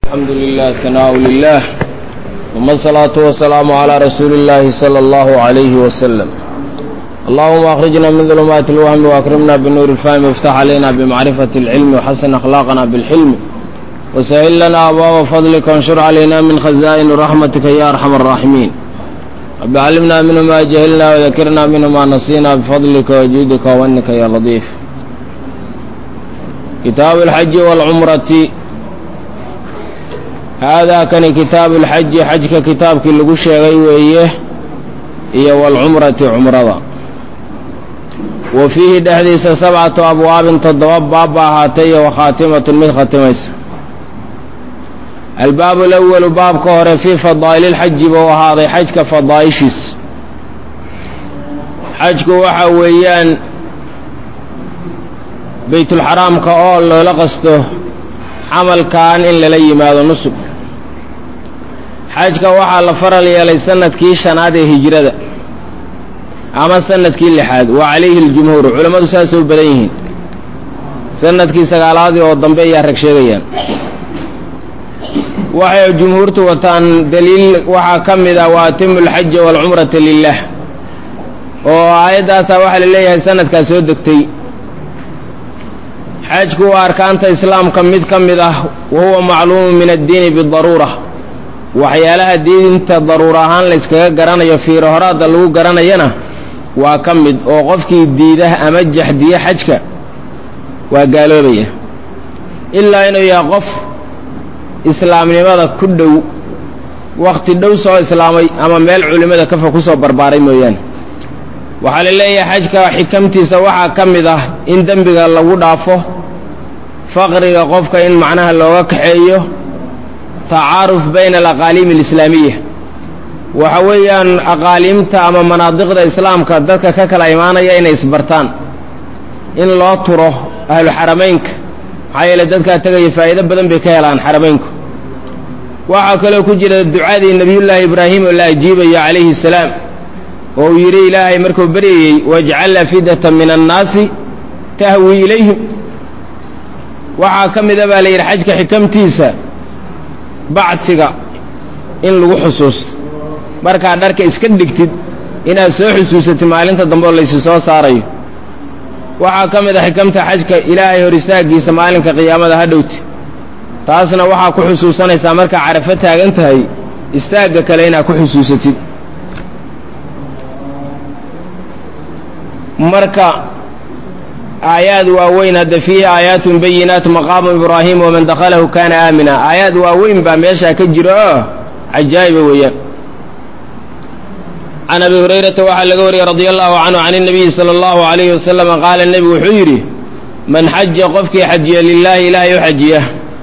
الحمد لله ثناء لله ثم الصلاة والسلام على رسول الله صلى الله عليه وسلم اللهم أخرجنا من ظلمات الوهم وأكرمنا بالنور الفهم وافتح علينا بمعرفة العلم وحسن أخلاقنا بالحلم وسهل لنا أبواب فضلك وانشر علينا من خزائن رحمتك يا أرحم الراحمين رب علمنا منه ما جهلنا وذكرنا منه ما نسينا بفضلك وجودك وأنك يا لطيف كتاب الحج والعمرة haadaa kani kitaabu lxaji xajka kitaabkii lagu sheegay weeye iyo walcumrati cumrada wa fiihi dhexdiisa sabcatu abwaabin toddoba baab ba ahaatay iyo wakhaatimatun mid khatimaysa albaabu alawalu baabka hore fii fadaa'ili lxaji buu ahaaday xajka fadaa'ishiis xajku waxa weeyaan baytulxaraamka oo loola qasto camalkan in lala yimaado nusub xajka waxaa la faral yeelay sanadkii shanaad ee hijrada ama sanadkii lixaad wa calayhi aljumhuur culammadu saasoo badan yihiin sanadkii sagaalaadii oo dambe ayaa rag sheegayaan waxay jumhuurtu wataan daliil waxaa ka mid ah wa atimu alxaja waalcumrata lilah oo aayaddaasaa waxaa la leeyahay sanadkaa soo degtay xajku waa arkaanta islaamka mid ka mid ah wa huwa macluumu min addiini bidaruura waxyaalaha diinta daruura ahaan layskaga garanayo fiiro horaadda lagu garanayana waa ka mid oo qofkii diida ama jaxdiya xajka waa gaaloobaya ilaa inuu yahay qof islaamnimada ku dhow wakhti dhow soo islaamay ama meel culimmada kafa ku soo barbaaray mooyaane waxaa la leeyahay xajka xikamtiisa waxaa ka mid ah in dembiga lagu dhaafo faqriga qofka in macnaha looga kaxeeyo tacaaruf bayna alaqaaliim alislaamiya waxa weeyaan aqaaliimta ama manaadiqda islaamka dadka ka kala imaanaya inay isbartaan in loo turo ahlu xarameynka maxaa yeele dadkaa tegaya faa'iido badan bay ka helaan xarameynku waxaa kaloo ku jira ducadii nebiyullaahi ibraahim oo la ajiibayo calayhi salaam oo uu yidhi ilaahay markuu baryayey wajcalna fidatan min annaasi tahwi ilayhim waxaa ka mida baa la yidhi xajka xikamtiisa bacsiga in lagu xusuusto markaad dharka iska dhigtid inaad soo xusuusatid maalinta dambe oo laysi soo saarayo waxaa ka mid a xikamta xajka ilaahay hor istaaggiisa maalinka qiyaamada ha dhowti taasna waxaa ku xusuusanaysaa markaa carafo taagan tahay istaagga kale inaad ku xusuusatid marka aayaad waaweyn hadda fiihi aayaatun bayinaat maqaamu ibraahim waman dakhalahu kaana aamina aayaad waaweyn baa meeshaa ka jira oo cajaa'iba weeyaan can abi hurayrata waxaa laga wariyey radia allahu canhu can اnabiyi sala allahu alayhi wasalama qaala nebigu wuxuu yidhi man xaja qofkii xajiya lilaahi ilaahay u xajiya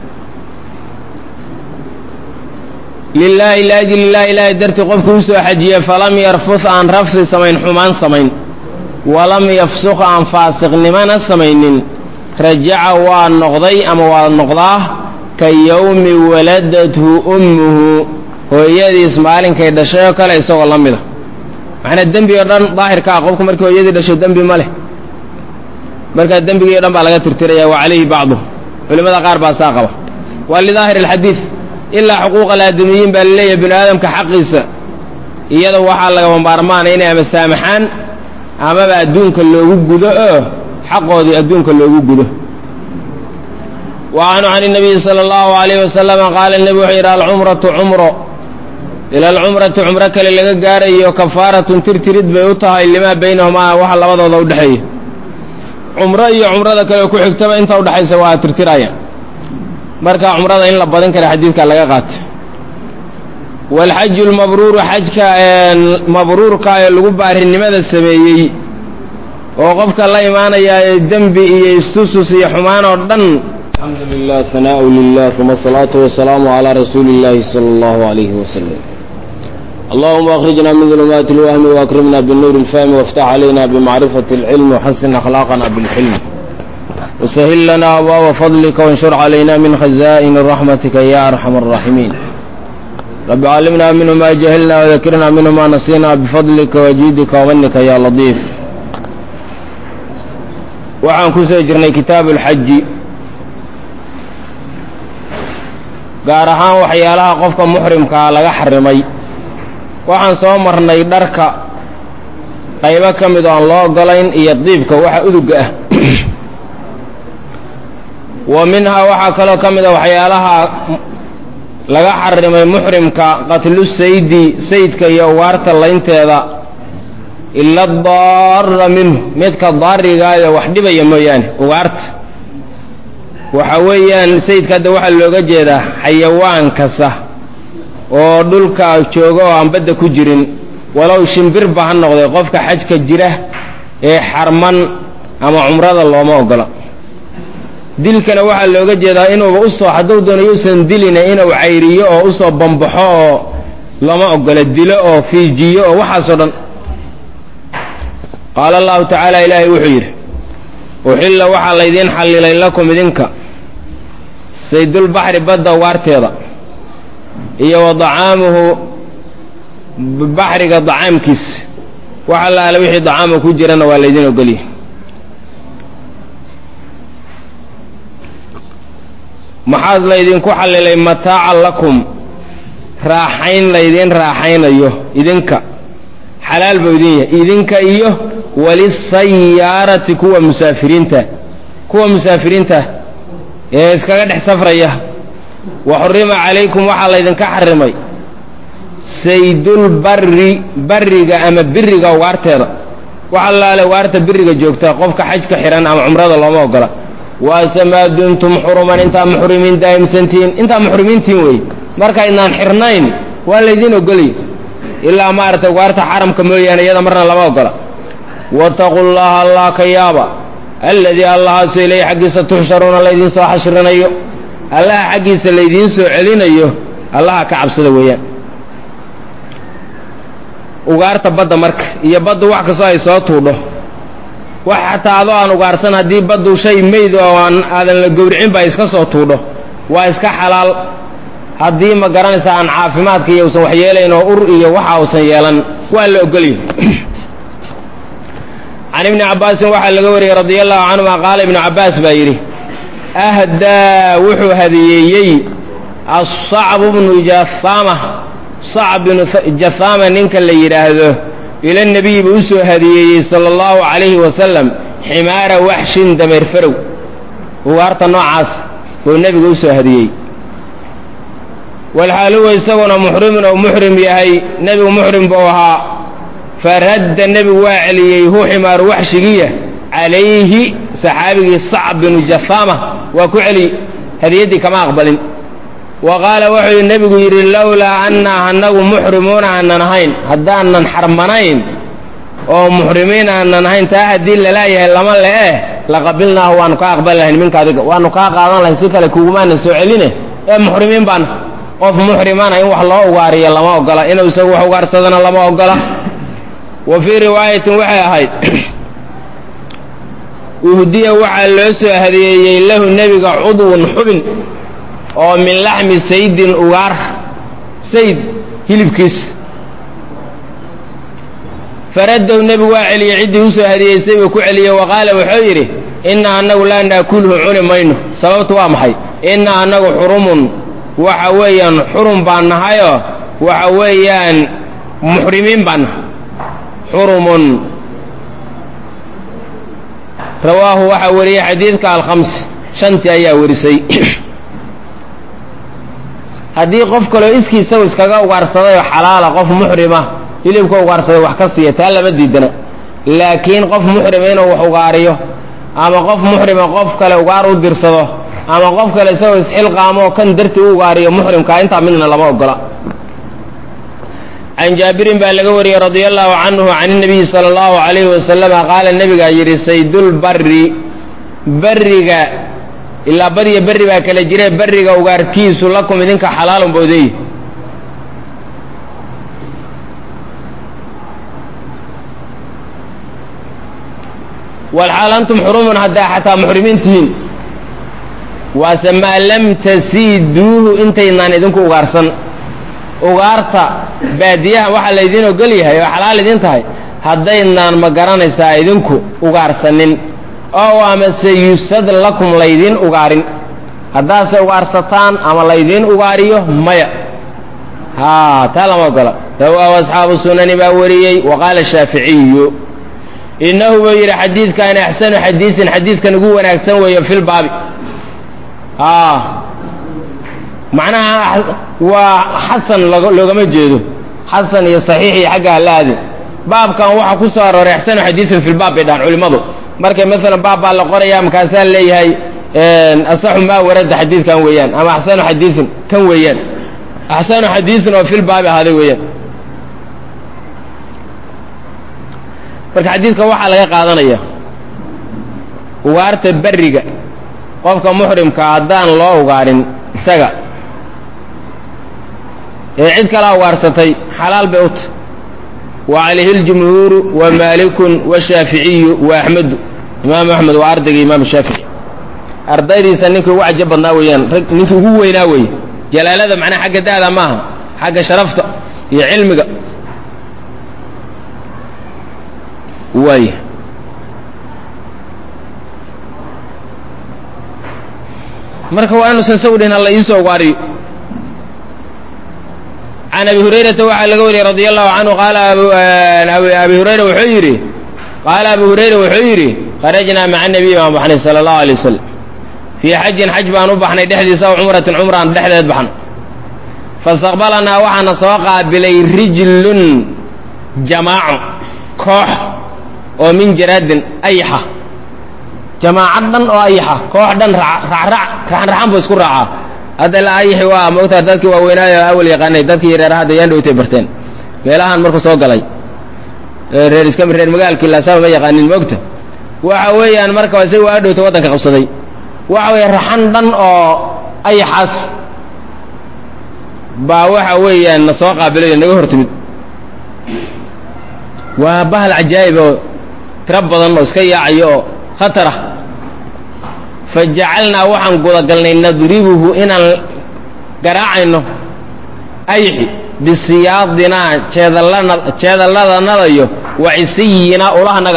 lilaahi liajli illahi ilaahay dartii qofkii usoo xajiya falam yarfus aan rafsi samayn xumaan samayn walam yafsuq aan faasiqnimana samaynin rajaca waa noqday ama waa noqdaa ka yowmi waladathu ummuhu hooyadiis maalinkay dhashay oo kale isagoo la mida macnaa dembi oo dhan daahirka ah qofku markii hooyadii dhasho dembi ma leh markaa dembigii o dhan baa laga tirtiraya wa calayhi bacdu culimmada qaar baa saa qaba waa lidaahir alxadiid ilaa xuquuq alaadamiyiin baa laleeyahay binu aadamka xaqiisa iyada waxaa lagama maarmaana inay ama saamaxaan amaba adduunka loogu gudo oo xaqoodii adduunka loogu gudo wa canhu can الnabiyi salى اllahu عalayh wasalama qaala nebi wuxuu yidhi alcumratu cumro ila alcumrati cumro kale laga gaarayo kafaaratun tirtirid bay u tahay limaa baynahumaa waxa labadooda udhexeeya cumro iyo cumrada kale ku xigtaba inta udhexaysa waa tirtiraya marka cumrada in la badin kara xadiidka laga qaatay waalxaju lmabruuru xajka mabruurka ee lagu baarinimada sameeyey oo qofka la imaanaya ee dembi iyo istusus iyo xumaan oo dhan alxamdu lilah hanaau lilah uma asalaatu wasalaamu calaa rasuuli illahi sala allahu alayhi wasalam allahuma akhrijna min dulumaati اlwahmi waakrimna binuuri اlfahmi wاftax calayna bimacrifati اlcilm waxasin akhlaaqana bilxilm wsahil lana abwaaba fadlika wanshur calayna min khaza'ini raxmatika ya arxam الraaximiin رب علمنا منه ما جهلنا وذكرنا منه ما نسينا بفضلك وجودك ومنك يا لطيف waxaan ku soo jirnay kitaabu اlxaji gaar ahaan waxyaalaha qofka muxrimkaa laga xarimay waxaan soo marnay dharka qaybo ka mid oo aan loo ogolayn iyo diibka waxa uduga ah wa minhaa waxaa kaloo ka mid a waxyaalaha laga xarimay muxrimka qatlu saydi saydka iyo ugaarta laynteeda ila daara minhu midka daarigaayo wax dhibaya mooyaane ugaarta waxa weeyaan sayidka hadda waxaa looga jeedaa xayawaan kasta oo dhulka jooga oo aan badda ku jirin walow shimbirba ha noqday qofka xajka jira ee xarman ama cumrada looma ogola dilkana waxaa looga jeedaa inuuba usoo hadduu doono yuusan dilina inuu cayriyo oo usoo bambaxo oo lama ogola dilo oo fiijiyo oo waxaasoo dhan qaala allahu tacaala ilaahay wuxuu yidhi uxilla waxaa laydiin xallilay lakum idinka saydulbaxri badda ugaarteeda iyo wa dacaamuhu baxriga dacaamkiis wax allaale wixii dacaama ku jirana waa laydin ogolya maxaad laydinku xallilay mataacan lakum raaxayn laydiin raaxaynayo idinka xalaal buu idin yahay idinka iyo walisayaarati kuwa musaafiriinta kuwa musaafiriinta ee iskaga dhex safraya wa xurima calaykum waxaa laydinka xarimay saydulbari bariga ama biriga ugaarteeda wax allaale ugaarta biriga joogta qofka xajka xihan ama cumrada looma ogola waase maa dumtum xuruman intaa muxrimiin daa'imsantihiin intaa muxrimiintiin wey markaydnaan xirnayn waa laydiin ogolya ilaa maaragtay ugaarta xaramka mooyaane iyada marna lama ogola wataquu llaha allah ka yaaba alladii allahaaso ilayhi xaggiisa tuxsharuuna laydiin soo xashrinayo allaha xaggiisa laydiin soo celinayo allaha ka cabsada weeyaan ugaarta badda marka iyo baddu wax kastoo ay soo tuudho wax xataa adoo aan ugaarsan haddii baddu shay meyd oo aan aadan la gowricin ba iska soo tuudho waa iska xalaal haddii ma garanaysa aan caafimaadka iyo usan waxyeelayn oo ur iyo waxa usan yeelan waa la ogolya can ibni cabbaasin waxaa laga wariyey radia allahu canhuma qaala ibnu cabbaas baa yidhi ahdaa wuxuu hadiyeeyey asacbu bnu jahaama sacb binu jahaama ninka la yidhaahdo ila nebiyi buu u soo hadiyeeyey sala allahu calayhi wasalam ximaara waxshin dameer farow ugaarta noocaas buu nebiga u soo hadiyey walxaal huwa isaguna muxrimun ou muxrim yahay nebigu muxrim buu ahaa faradda nebigu waa celiyey hu ximaaru waxshigiya calayhi saxaabigii sacb binu jahaama waa ku celiyey hadiyaddii kama aqbalin wa qaala wuxuu nebigu yidhi lowlaa annaa anagu muxrimuuna aanan ahayn haddaanan xarmanayn oo muxrimiin aanan ahayn taa haddii lalaayahay lama le'eh laqabilnaahu waanu kaa aqbali lahayn minka adiga waanu kaa qaadan lahayn si kale kugumaana soo celine ee muxrimiin baana qof muxrimana in wax loo ugaariyo lama ogola inuu isagu wax ugaarsadana lama ogola wa fii riwaayatin waxay ahayd uhdiya waxaa loo soo hadiyeeyey lahu nebiga cudwun xubin oo min laxmi saydin ugaar sayd hilibkiis faraddow nebigu waa celiyey ciddii u soo hadiyeysay buu ku celiyey wa qaala wuxuu yidhi inna annagu laa naakulhu cuni mayno sababtu waa maxay inna annagu xurumun waxa weeyaan xurum baan nahayoo waxa weeyaan muxrimiin baan nahay xurumun rawaahu waxaa wariyey xadiidka alkhams shantii ayaa warisay haddii qof kaloo iskii isagu iskaga ugaarsaday oo xalaala qof muxrima hilibka ugaarsaday wax ka siiya taa lama diidana laakiin qof muxrima inuu wax ugaariyo ama qof muxrima qof kale ugaar u dirsado ama qof kale isagoo isxilqaamo kan dartii u ugaariyo muxrimkaa intaa midna lama ogola can jaabirin baa laga wariyey radia allahu canhu can inabiyi sala allahu calayhi wasalama qaala nebigaa yidhi saydulbari beriga ilaa badiyo berri baa kala jire berriga ugaarkiisu lakum idinka xalaalun boodeeye walxaal antum xurumun haddaa xataa muxrimiin tihiin waase maa lam tasiiduuhu intaynaan idinku ugaarsan ugaarta baadiyaha waxaa laydiin ogol yahay oo xalaal idin tahay haddaynaan ma garanaysaa idinku ugaarsanin oo amase yusad lakum laydiin ugaarin haddaadse ugaarsataan ama laydiin ugaariyo maya haa taa lama ogola rawaahu asxaabu sunani baa wariyey wa qaala shaaficiyu inahu buu yidhi xadiidkaani axsanu xadiisin xadiidkan ugu wanaagsan weeye fi lbaabi aa macnaha waa xasan loogama jeedo xasan iyo saxiix iyo xagga halaadin baabkan waxaa ku soo arooray axsanu xadiisin fi lbaab bay dhahan culimmadu markay maalan baab baa la qoraya markaasaa leeyahay asaxu maa warada xadiidkan weeyaan ama axsanu xadiisin kan weeyaan axsanu xadiisin oo fi lbaabi ahaaday weeyaan marka xadiidka waxaa laga qaadanaya ugaarta berriga qofka muxrimka haddaan loo ugaarin isaga ee cid kalaa ugaarsatay xalaal bay u tahy wa calayhi اljumhuuru wa maalikun washaaficiyu wa axmedu imaamu axmed waa ardayga imaamu shaafici ardaydiisa ninkii ugu cajo badnaa weeyaan rag ninkii ugu weynaa weeye jalaalada macnaha xagga da'da maaha xagga sharafta iyo cilmiga waay marka waa inuusan saw dhihin alla iisoo ugaariyo can abi hurayrata waxaa laga wariyey radi allahu canhu qaala abi hurayra wuxuu yidhi qaala abu hurayra wuxuu yidhi kharajnaa maca nabiy baan baxnay sala allahu alay wasalam fii xajin xaj baan u baxnay dhexdiisa aw cumratin cumraan dhexdeed baxna fastaqbalanaa waxaana soo qaabilay rijlun jamaaco koox oo min jaraadin ayaxa jamaacad dhan oo ayaxa koox dhan raacrac raxanraxan buu isku raacaa hadda la ayaxi waa moogtaa dadkii waaweynaayo awal yaqaanay dadkii yareera hadda yaan dhowtay barteen meelahan markuu soo galay reer iska reer magaalkii laasaba ma yaqaanin moogta waxa weeyaan marka si waa dhowta waddanka qabsaday waxa weeye raxan dhan oo ayaxaas baa waxa weeyaan na soo qaabilayo naga hor timid waa bahal cajaa'ib oo tiro badan oo iska yaacayo oo khatar ah fa jacalnaa waxaan gudagalnay nadribuhu inaan garaacayno ayxi bisiyaadinaa jeedalana jeedalladanadayo wa cisiyinaa ulahanaga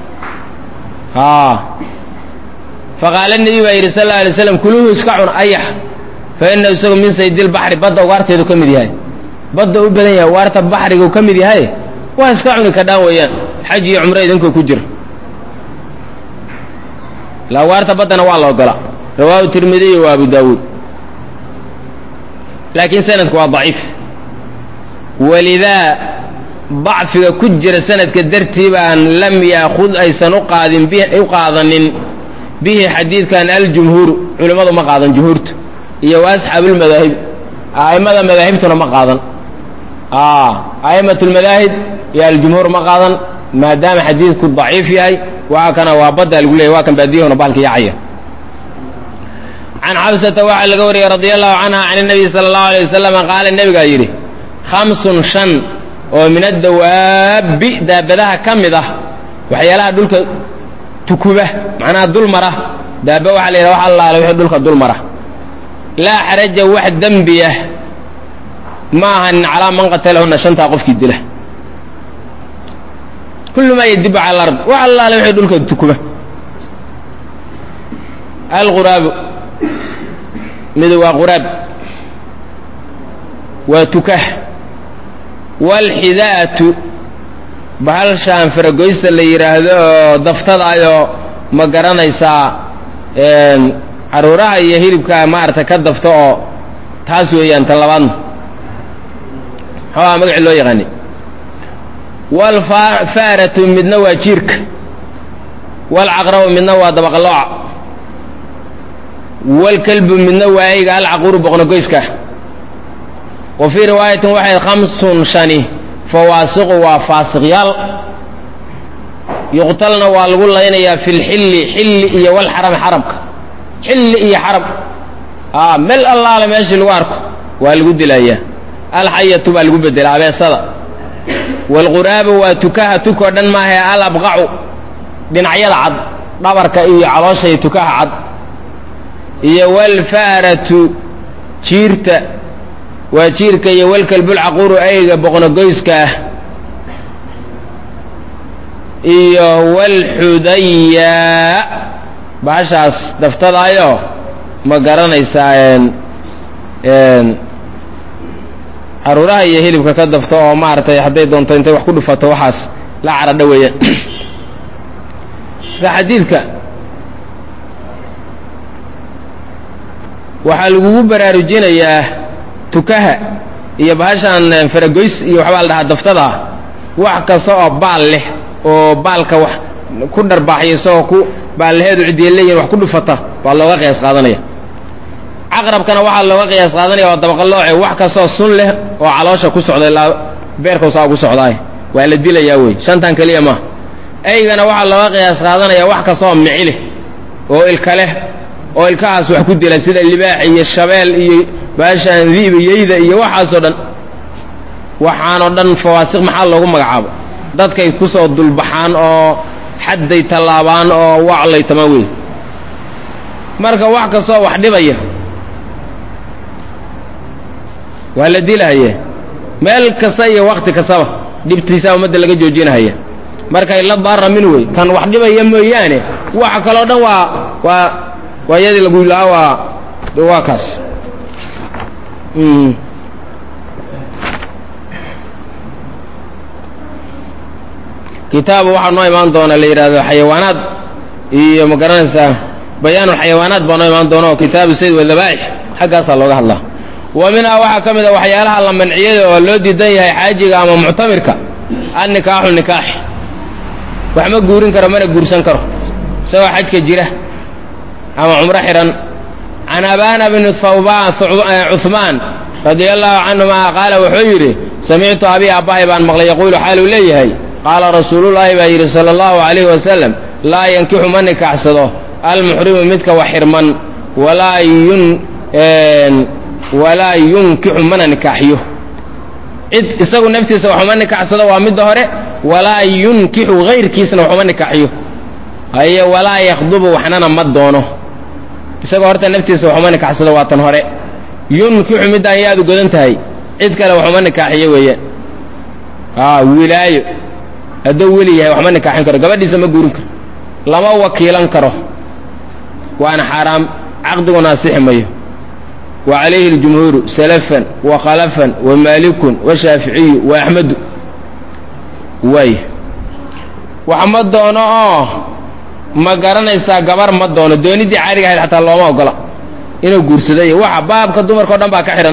faqaala nebi baa yidhi sal alla alay slam kuluuhu iska cun ayax fa inahu isagu min saydilbaxri badda ugaarteedu ka mid yahay badda u badan yahay ugaarta baxrigu ka mid yahay waa iska cuni kadhaan weeyaan xaj iyo cumro idinkoo ku jira la ugaarta baddana waa la ogola rawaahu tirmidiy wa abu daawuud laakiin sanadku waa daciif walidaa dacfiga ku jira sanadka dartii baan lam yaakhud aysan uqaadin u qaadanin bihi xadiidkan aljumhuuru culimmadu ma qaadan jumhuurtu iyo wa asxaabuulmadaahib a'immada madaahibtuna ma qaadan a'immat lmadaahib iyo aljumhuur ma qaadan maadaama xadiidku daciif yahay waa kana waa badda lagu leeyay waa kan baadiyahuna bahalka yaacaya can xabsata waxaa laga wariyey radia allahu canha can nabiy sala allahu alay wasalam qaala nebigaa yidhi khamsun shan oo min adawaabi daabadaha ka mid ah waxyaalaha dhulka tukuba macnaha dulmara daaba waxaa la yidhaha wax allaale wixii dhulka dulmara laa xaraja wax dembi ah ma ahanin calaa man qatalahunna shantaa qofkii dila kullu maa yadibu cala alard wax allaale wixii dhulka tukuba alquraabu mid waa quraab waa tukah waalxidaa'atu bahashaan faragoysta la yidhaahdo oo daftadaayoo ma garanaysaa caruuraha iyo hilibka maarata ka dafto oo taas weeyaan ta labaadna maxuuha magaci loo yaqaani waalfaaratu midna waa jiirka waalcaqrabu midna waa dabaqalooca waalkalbu midna waa ayga alcaquuru boqnogoyska wa fii riwaayatin waxay khamsun shani fawaasiqu waa faasiqyaal yuqtalna waa lagu laynayaa fi lxilli xilli iyo walxarami xaramka xilli iyo xaram a mel allaale meeshii lagu arko waa lagu dilayaa alxayatu baa lagu bedela abeesada waalquraabu waa tukaha tukoo dhan maahae alabqacu dhinacyada cad dhabarka iyo caloosha iyo tukaha cad iyo walfaaratu jiirta waa jiirka iyo walkalbulcaquuru ayga boqnogoyska ah iyo walxudaya bahashaas daftadaayoo ma garanaysaa caruuraha iyo hilibka ka dafto oo maaragtay hadday doonto intay wax ku dhufato waxaas la caradha weeyaan marka xadiidka waxaa lagugu baraarujinayaa tukaha iyo bahashan faragoys iyo waxbaa la dhahaa daftada ah wax kasta oo baal leh oo baalka wax ku dharbaaxya isagoo ku baallaheedu cidiya leeyihin wax ku dhufata waa looga qiyaas qaadanaya caqrabkana waxaa looga qiyaas qaadanaya waa dabaqalooce wax kastoo sun leh oo caloosha ku socda ilaa beerkausaa ugu socdaay waa la dilayaa wey shantan keliya maaha eygana waxaa looga qiyaas qaadanaya wax kastaoo mici leh oo ilka leh oo ilkahaas wax ku dila sida libaax iyo shabeel iyo baashaan diib yeyda iyo waxaasoo dhan waxaanoo dhan fawaasiq maxaa loogu magacaabo dadkay kusoo dulbaxaan oo xadday tallaabaan oo waclay tamaan wey marka wax kastoo wax dhibaya waa la dilahaya meel kasta iyo wakti kastaba dhibtiisa ummadda laga joojinahaya markay la daara min wey kan wax dhibaya mooyaane waxa kaloo dhan waa waa waa yadii lagu lahaa waa waa kaas kitaabu waxaa noo imaan doona la yidhaahdo xayawaanaad iyo ma garanaysaa bayaanulxayawaanaad baa noo imaan doona oo kitaabu sayd wadabaaix xaggaasaa looga hadlaa wa minhaa waxaa ka mid a waxyaalaha la manciyada oo loo diidan yahay xaajiga ama muctamirka annikaaxu nikaax wax ma guurin karo mana guursan karo isagoo xajka jira ama cumro xidhan can abana bni thawban cuhmaan radia allahu canhuma qaala wuxuu yidhi samictu abii aabbahay baan maqlay yaquulu xaaluu leeyahay qaala rasuulullaahi baa yidhi sala allahu calayhi wasalam laa yankixu ma nikaaxsado almuxrimu midka wax xirman walaa yun walaa yunkixu mana nikaaxiyo cid isagu naftiisa waxuma nikaaxsado waa midda hore walaa yunkixu hayrkiisna waxuma nikaaxiyo haye walaa yakhdubu waxnana ma doono isagoo horta naftiisa waxuma nikaaxsado waa tan hore yunkixu middaan yaadu godan tahay cid kale waxuma nikaaxiyo weeyaan a wilaayo hadduu weli yahay waxma nikaaxin karo gabadhiisa ma guurin karo lama wakiilan karo waana xaaraam caqdiguna asixi mayo wa calayhi اljumhuuru salafan wa khalafan wa maalikun washaaficiyu wa axmedu waay wax ma doono oo ma garanaysaa gabar ma doono dooniddii caadiga ahayd xataa looma ogola inuu guursado iyo waxa baabka dumarka o dhan baa ka xidhan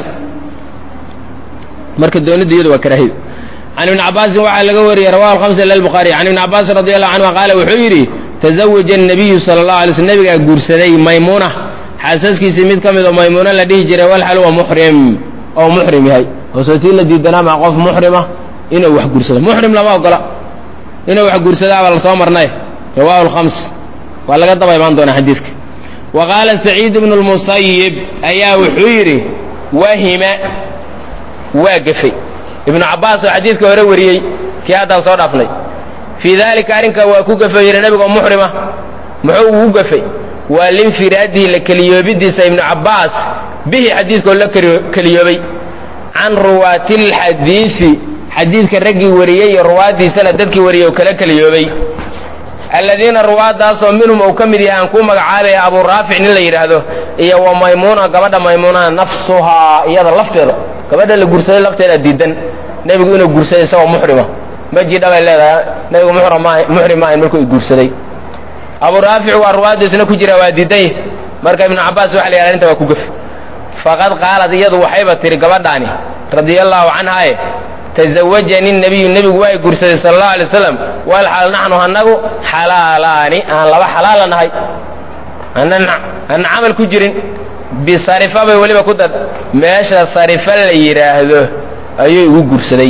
marka doonidda iyadu waa karaahiyo can ibni cabaasin waxaa laga wariyey rawahu alhamsa ila lbukhaari can ibni cabaasin radi allahu canhuma qaala wuxuu yidhi tazawaja الnabiyu sala اllahu alay slm nabigaa guursaday maymuuna xaasaskiisii mid ka mid oo maymuuna la dhihi jiray walxal wa muxrim oo muxrim yahay hoosootii la diidanaa maa qof muxrima inuu wax guursado muxrim lama ogola inuu wax guursadaabaa la soo marnay rawahu alkhams waa laga daba imaan doonaa xadiidka wa qaala saciid ibnu lmusayib ayaa wuxuu yidhi wahima waa gefay ibnu cabbaas oo xadiidka hore wariyey kii haddaan soo dhaafnay fii daalika arrinkaa waa ku gafay yidhi nebigoo muxrima muxuu ugu gafay waa linfiraadihi la keliyoobidiisa ibnu cabbaas bihi xadiidkoo la keliyoobay can ruwaati lxadiidi xadiidka raggii wariyey iyo ruwaaddiisana dadkii wariyey oo kala keliyoobay aladiina ruwaaddaasoo minhum uu ka mid yahay aan kuu magacaabaya abuu raafic nin la yidhaahdo iyo wa maymuuna gabadha maymuunaa nafsuhaa iyada lafteeda gabadha la guursaday lafteeda diidan nebigu inuu guursaday isagoo muxrima ma jidha bay leedahay nebigu muxrim maahayn markuu i guursaday abuu raafic waa ruwaaddiisna ku jira waa diidan yah marka ibnu cabbaas waxa la yidhahda inta waa ku gef faqad qaalad iyadu waxayba tihi gabadhaani radia allaahu canhaaye tazawajani nebiyu nebigu waa i guursaday sala allahu alay wasalam walxal naxnu annagu xalaalaani aan laba xalaala nahay aanan camal ku jirin bisarifa bay weliba ku dad meesha sarifa la yidhaahdo ayuu igu guursaday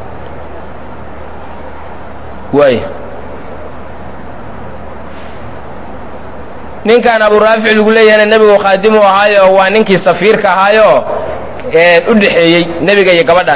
waay ninkan abu raafic lagu leeyahayna nebigu khaadimu ahaayo waa ninkii safiirka ahaayo u dhexeeyey nebiga iyo gabadhan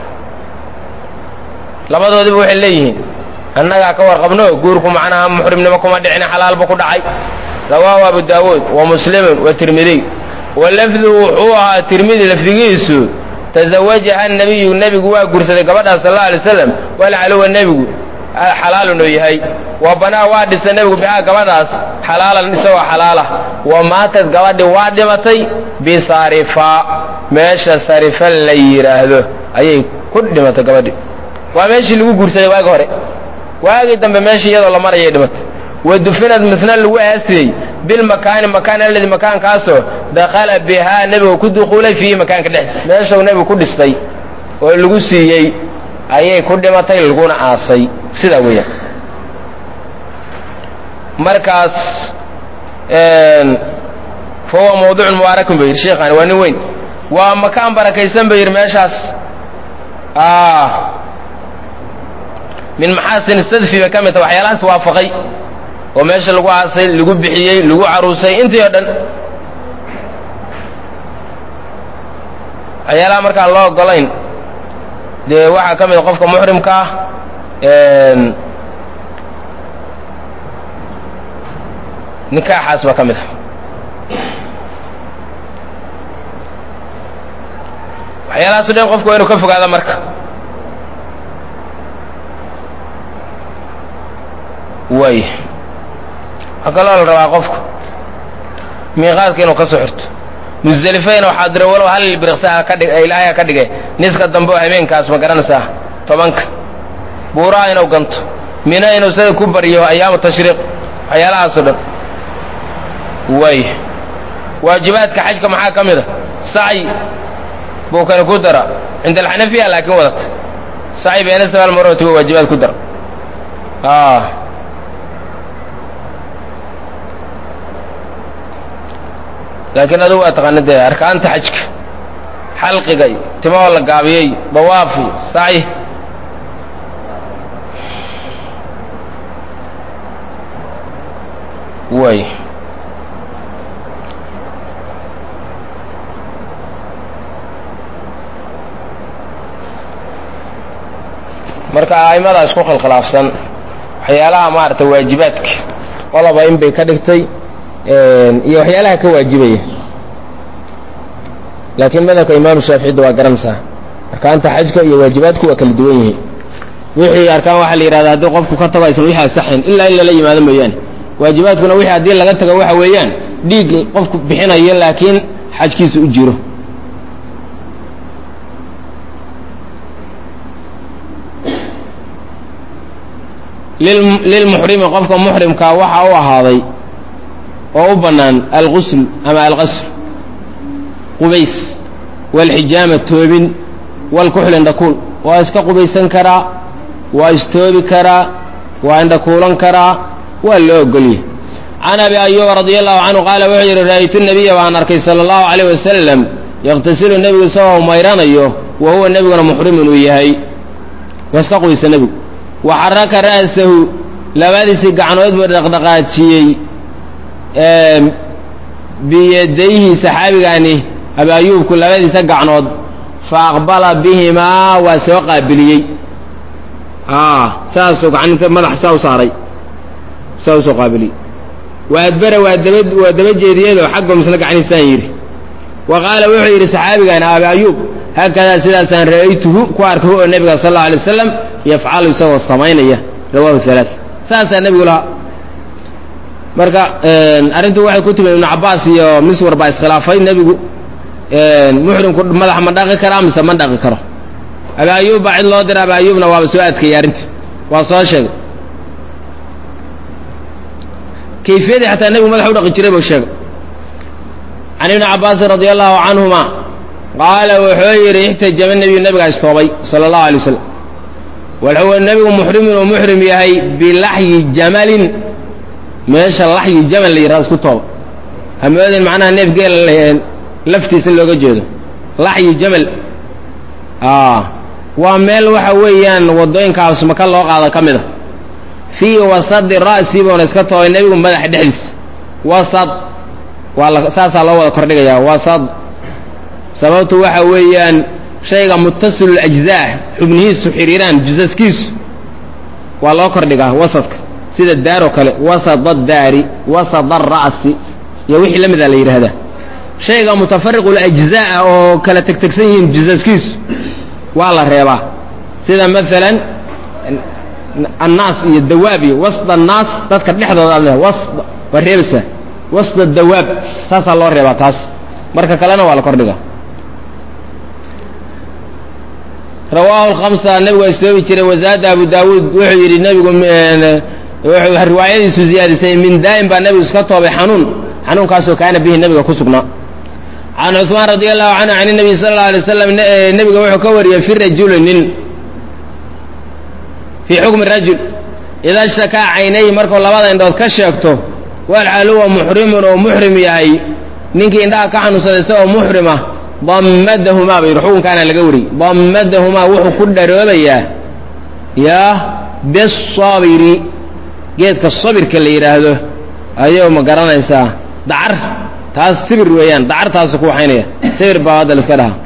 labadoodiba waxay leeyihiin annagaa ka warqabno guurku macnaha muxrimnimo kuma dhicin xalaalba ku dhacay rawaahu abu daawuud wa muslimun wa tirmidiy wa lafdu wuxuu ahaa tirmidi lafdigiisu tazawajaha nebiyu nebigu waa guursaday gabadhaas sal alla alay slam walcaluwa nebigu xalaalun uu yahay wa banaa waa dhisay nebigu bihaa gabadhaas xalaalan isagoo xalaala wa maatad gabadhii waa dhimatay bisarifa meesha sarifa la yidhaahdo ayay ku dhimatay gabadhii waa meeshii lagu guursaday waagi hore waagii dambe meeshii iyadoo la marayay dhimatay wa dufinad misna lagu aasiyey bilmakaani makaan alladii makaankaasoo dakhala bihaa nebigu ku dukuulay fiihi makaanka dhexdiisa meeshau nebigu ku dhistay oo lagu siiyey ayay ku dhimatay laguna aasay sidaa weeyaan markaas fa huwa mawduucun mubaarakun bay yidhi sheekhaani waa nin weyn waa makaan barakaysan bay yidhi meeshaas min maxaasin sadfi bay ka mid taha waxyaalahaas waafaqay oo meesha lagu aasay lagu bixiyey lagu caruusay intii oo dhan waxyaalaha markaan loo ogolayn dee waxaa ka mid qofka muxrimka ah nikaaxaas baa ka mid ah waxyaalahaas o dhan qofku waa inu ka fogaada marka way waxaa kaloo la rabaa qofku miiqaadka inuu ka soo xirto musdelifayna waxaa dira walow hal birqsaha ka dhig ilaahay ka dhigay niska dambe oo habeenkaas ma garanaysaa tobanka buuraha inuu ganto mina inuu sida ku baryo ayaamu tashriiq waxyaalahaasoo dhan way waajibaadka xajka maxaa ka mid a sacyi buu kani ku dara cinda alxanafiya laakiin wadata sacyi beena sabaal maroti waa waajibaad ku dara laakiin adugu waa taqaana dee arkaanta xajka xalqiga iyo timahoo la gaabiyey dawaafi sacyi way marka a'imada isku khilkhilaafsan waxyaalaha maaragtay waajibaadka qoloba in bay ka dhigtay iyo waxyaalaha ka waajibaya laakiin madhabka imaamu shaaficida waa garanaysaa arkaanta xajka iyo waajibaadku waa kala duwan yihiin wixii arkaan waxaa la yidhahda haddii qofku ka tago aysan wixii asaxayn ilaa in lala yimaado mooyaane waajibaadkuna wixii haddii laga tago waxa weeyaan dhiig qofku bixinayo laakiin xajkiisa u jiro lilmuxrimi qofka muxrimkaa waxa u ahaaday oo u bannaan algusl ama alqasl qubays waalxijaama toobin waalkuxl indhakuul waa iska qubaysan karaa waa istoobi karaa waa indhakuulan karaa waa loo ogolyahy can abi ayuba radia allahu canhu qaala wuxuu yidhi ra'aytu nabiya baan arkay sala allahu calayh wasalam yaqtasilu nebigu isagoo mayranayo wa huwa nebiguna muxrimun uu yahay waa iska qubaysa nebigu wa xaraka ra'sahu labadiisii gacnood buu dhaqdhaqaajiyey biyadayhi saxaabigaani abi ayuubku labadiisa gacnood fa aqbala bihimaa waa soo qaabiliyey saasuu gacanta madaxa saa u saaray saa usoo qaabiliyey wa adbara waa daba waa daba jeediyadoo xaggo misna gacniisaan yidhi wa qaala wuxuu yidhi saxaabigaani abi ayuub haakadaa sidaasaan ra'aytuhu ku arkay oo nebiga sal alla alay waslam yafcalu isagoo samaynaya rawahu halaa saasaa nebigu lahaa marka arrintu waxay ku timi ibnu cabaas iyo miswar baa iskhilaafay nebigu muxrimku madaxa ma dhaqi karaa mise ma dhaqi karo abi ayuub baa cid loo dira abi ayuubna waaba soo adkeeyey arrintii waa soo sheegay kayfiyadii xataa nebigu madaxa u dhaqi jiray buu sheegay can ibni cabaasin radia allahu canhuma qaala wuxuu yidhi ixtajama nebiyu nebigaa istoobay sala allahu alay wasalam wuxuu nebigu muxrimun uu muxrim yahay bilaxyi jamalin meesha laxyi jamal la yidhahdo isku tooba hamoodin macnaha neef geela laftiisa looga jeedo laxyi jamal waa meel waxa weeyaan waddooyinkaas maka loo qaado ka mid a fii wasadi ra'si buuna iska toobay nebigu madaxa dhexdiisa wasad waa la saasaa loo wada kordhigayaa wasad sababtu waxa weeyaan shayga muttasilul ajzaa xubnihiisu xiriiraan jusaskiisu waa loo kordhigaa wasadka sida daaroo kale wasada daari wasada ra'si iyo wixii la mida la yidhaahdaa shayga mutafariqul ajzaa oo kala tegtegsan yihiin jusaskiisu waa la reebaa sida maalan annaas iyo dawaab iyo wasda annaas dadka dhexdooda aad leedahay was waa reebaysaa wasda dawaab saasaa loo reebaa taas marka kalena waa la kordhiga rawaahu lkhamsa nebigu waa istoobi jiray wazaada abu daawuud wuxuu yidhi nebigu wuxuu riwaayadiisu ziyaadisay min daa'im baa nebigu iska toobay xanuun xanuunkaasoo kaana bihi nebiga ku sugnaa can cuثmaan radi allahu canhu can الnabiy sala اlه alay slam nebiga wuxuu ka wariyey fi rajuli nin fii xukmi rajul idaa shakaa caynayhi markuu labada indhood ka sheegto walxaal huwa muxrimun oo muxrim yahay ninkii indhaha ka xanuunsaday isagoo muxrim ah dammadahumaa ba yidhi xukunkaana laga wariyey dammadahumaa wuxuu ku dharoobayaa yaa bisabiri geedka sabirka la yidhaahdo ayuu ma garanaysaa dacar taas sibir weeyaan dacartaasu ku waxaynaya sibir baa hadda la iska dhahaa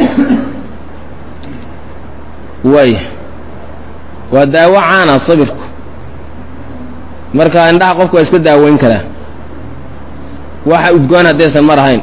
waay waa daawo caana sabirku marka indhaha qofku waa iska daaweyn karaa waxa udgoon haddaysan mar ahayn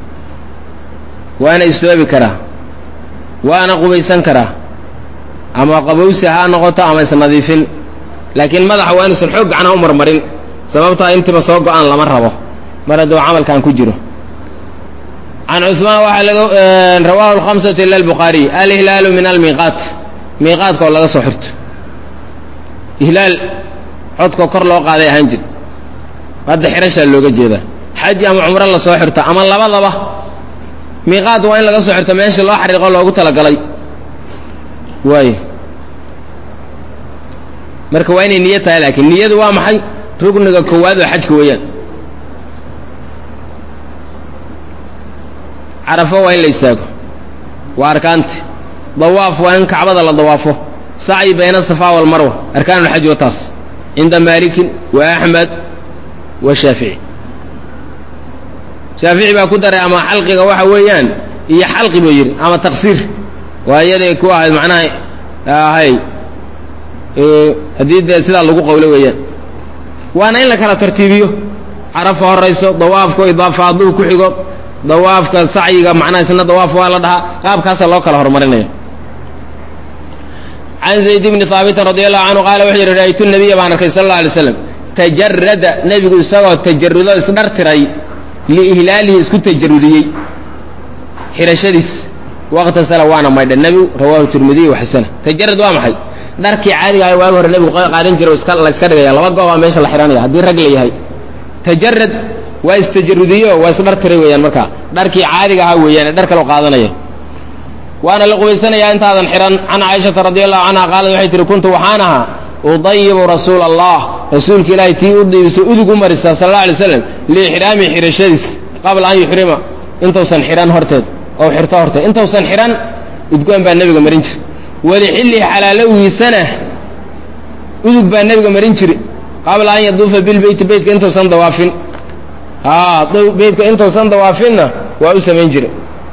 waana istoobi karaa waana qubaysan karaa ama qabowsi ha noqoto ama isnadiifin laakiin madaxa waa inuusan xoog gacnaha u marmarin sababtaa intiba soo go-aan lama rabo mar hadduu camalkan ku jiro can cuثmaan waxaa laga rawahu اlhamsatu ila اlbukhaariy alihlaalu min almiiqaat miiqaadka oo laga soo xirto ihlaal codka kor loo qaaday ahaan jir hadda xirashaa looga jeedaa xaj ama cumro la soo xirto ama labadaba miiqaad waa in laga soo xirto meesha loo xariiqo loogu talagalay waay marka waa inay niyo tahay laakiin niyadu waa maxay rugniga koowaad oo xajka weeyaan carafo waa in la istaago waa arkaanti dawaaf waa in kacbada la dawaafo sacyi bayna asafa walmarwa arkaan ulxaj wa taas cinda maalikin wa axmed wa shaafici shaafici baa ku daray ama xalqiga waxa weeyaan iyo xalqi buu yidhi ama taqsiir waa iyaday ku ahayd macnaha ahay haddii dee sidaa lagu qowlo weeyaan waana in la kala tartiibiyo carafa horayso dawaafku idaafaaduu ku xigo dawaafka sacyiga macnaha isna dawaaf waa la dhahaa qaabkaasa loo kala horumarinaya can zayd bni haabitin radi allahu canhu qaala wuxuu yidhi ra'aytu nabiya baan arkay sal alla alay slam tajarada nebigu isagoo tajarudo isdhartiray liihlaalihi isku tajarudiyey xirashadiis waqtasala waana maydha nebigu rawahu tirmidiy wa xasana tajarad waa maxay dharkii caadiga ah waagi hore nebigu qaadan jiray la iska dhigaya laba goobaa meesha la xihanaya haddii rag la yahay tajarad waa istajarudiyo waa isdhartiray weeyaan markaa dharkii caadiga ahaa weeyaan ee dhar kaloo qaadanaya waana la qubaysanayaa intaadan xihan can caaishata radi allahu canha qaalad waxay tihi kuntu waxaan ahaa udayibu rasuula allah rasuulka ilaahay tii u diibisa udug u marisa sal alla alay slam liixraami xirashadiis qabla an yuxrima intuusan xidhan horteed oo xirto horteed intuusan xidhan udgoon baa nebiga marin jira walixillihi xalaalowiisana udug baa nebiga marin jiri qabla an yaduufa bilbeyti beytka intuusan dawaafin a beytka intuusan dawaafinna waa u samayn jira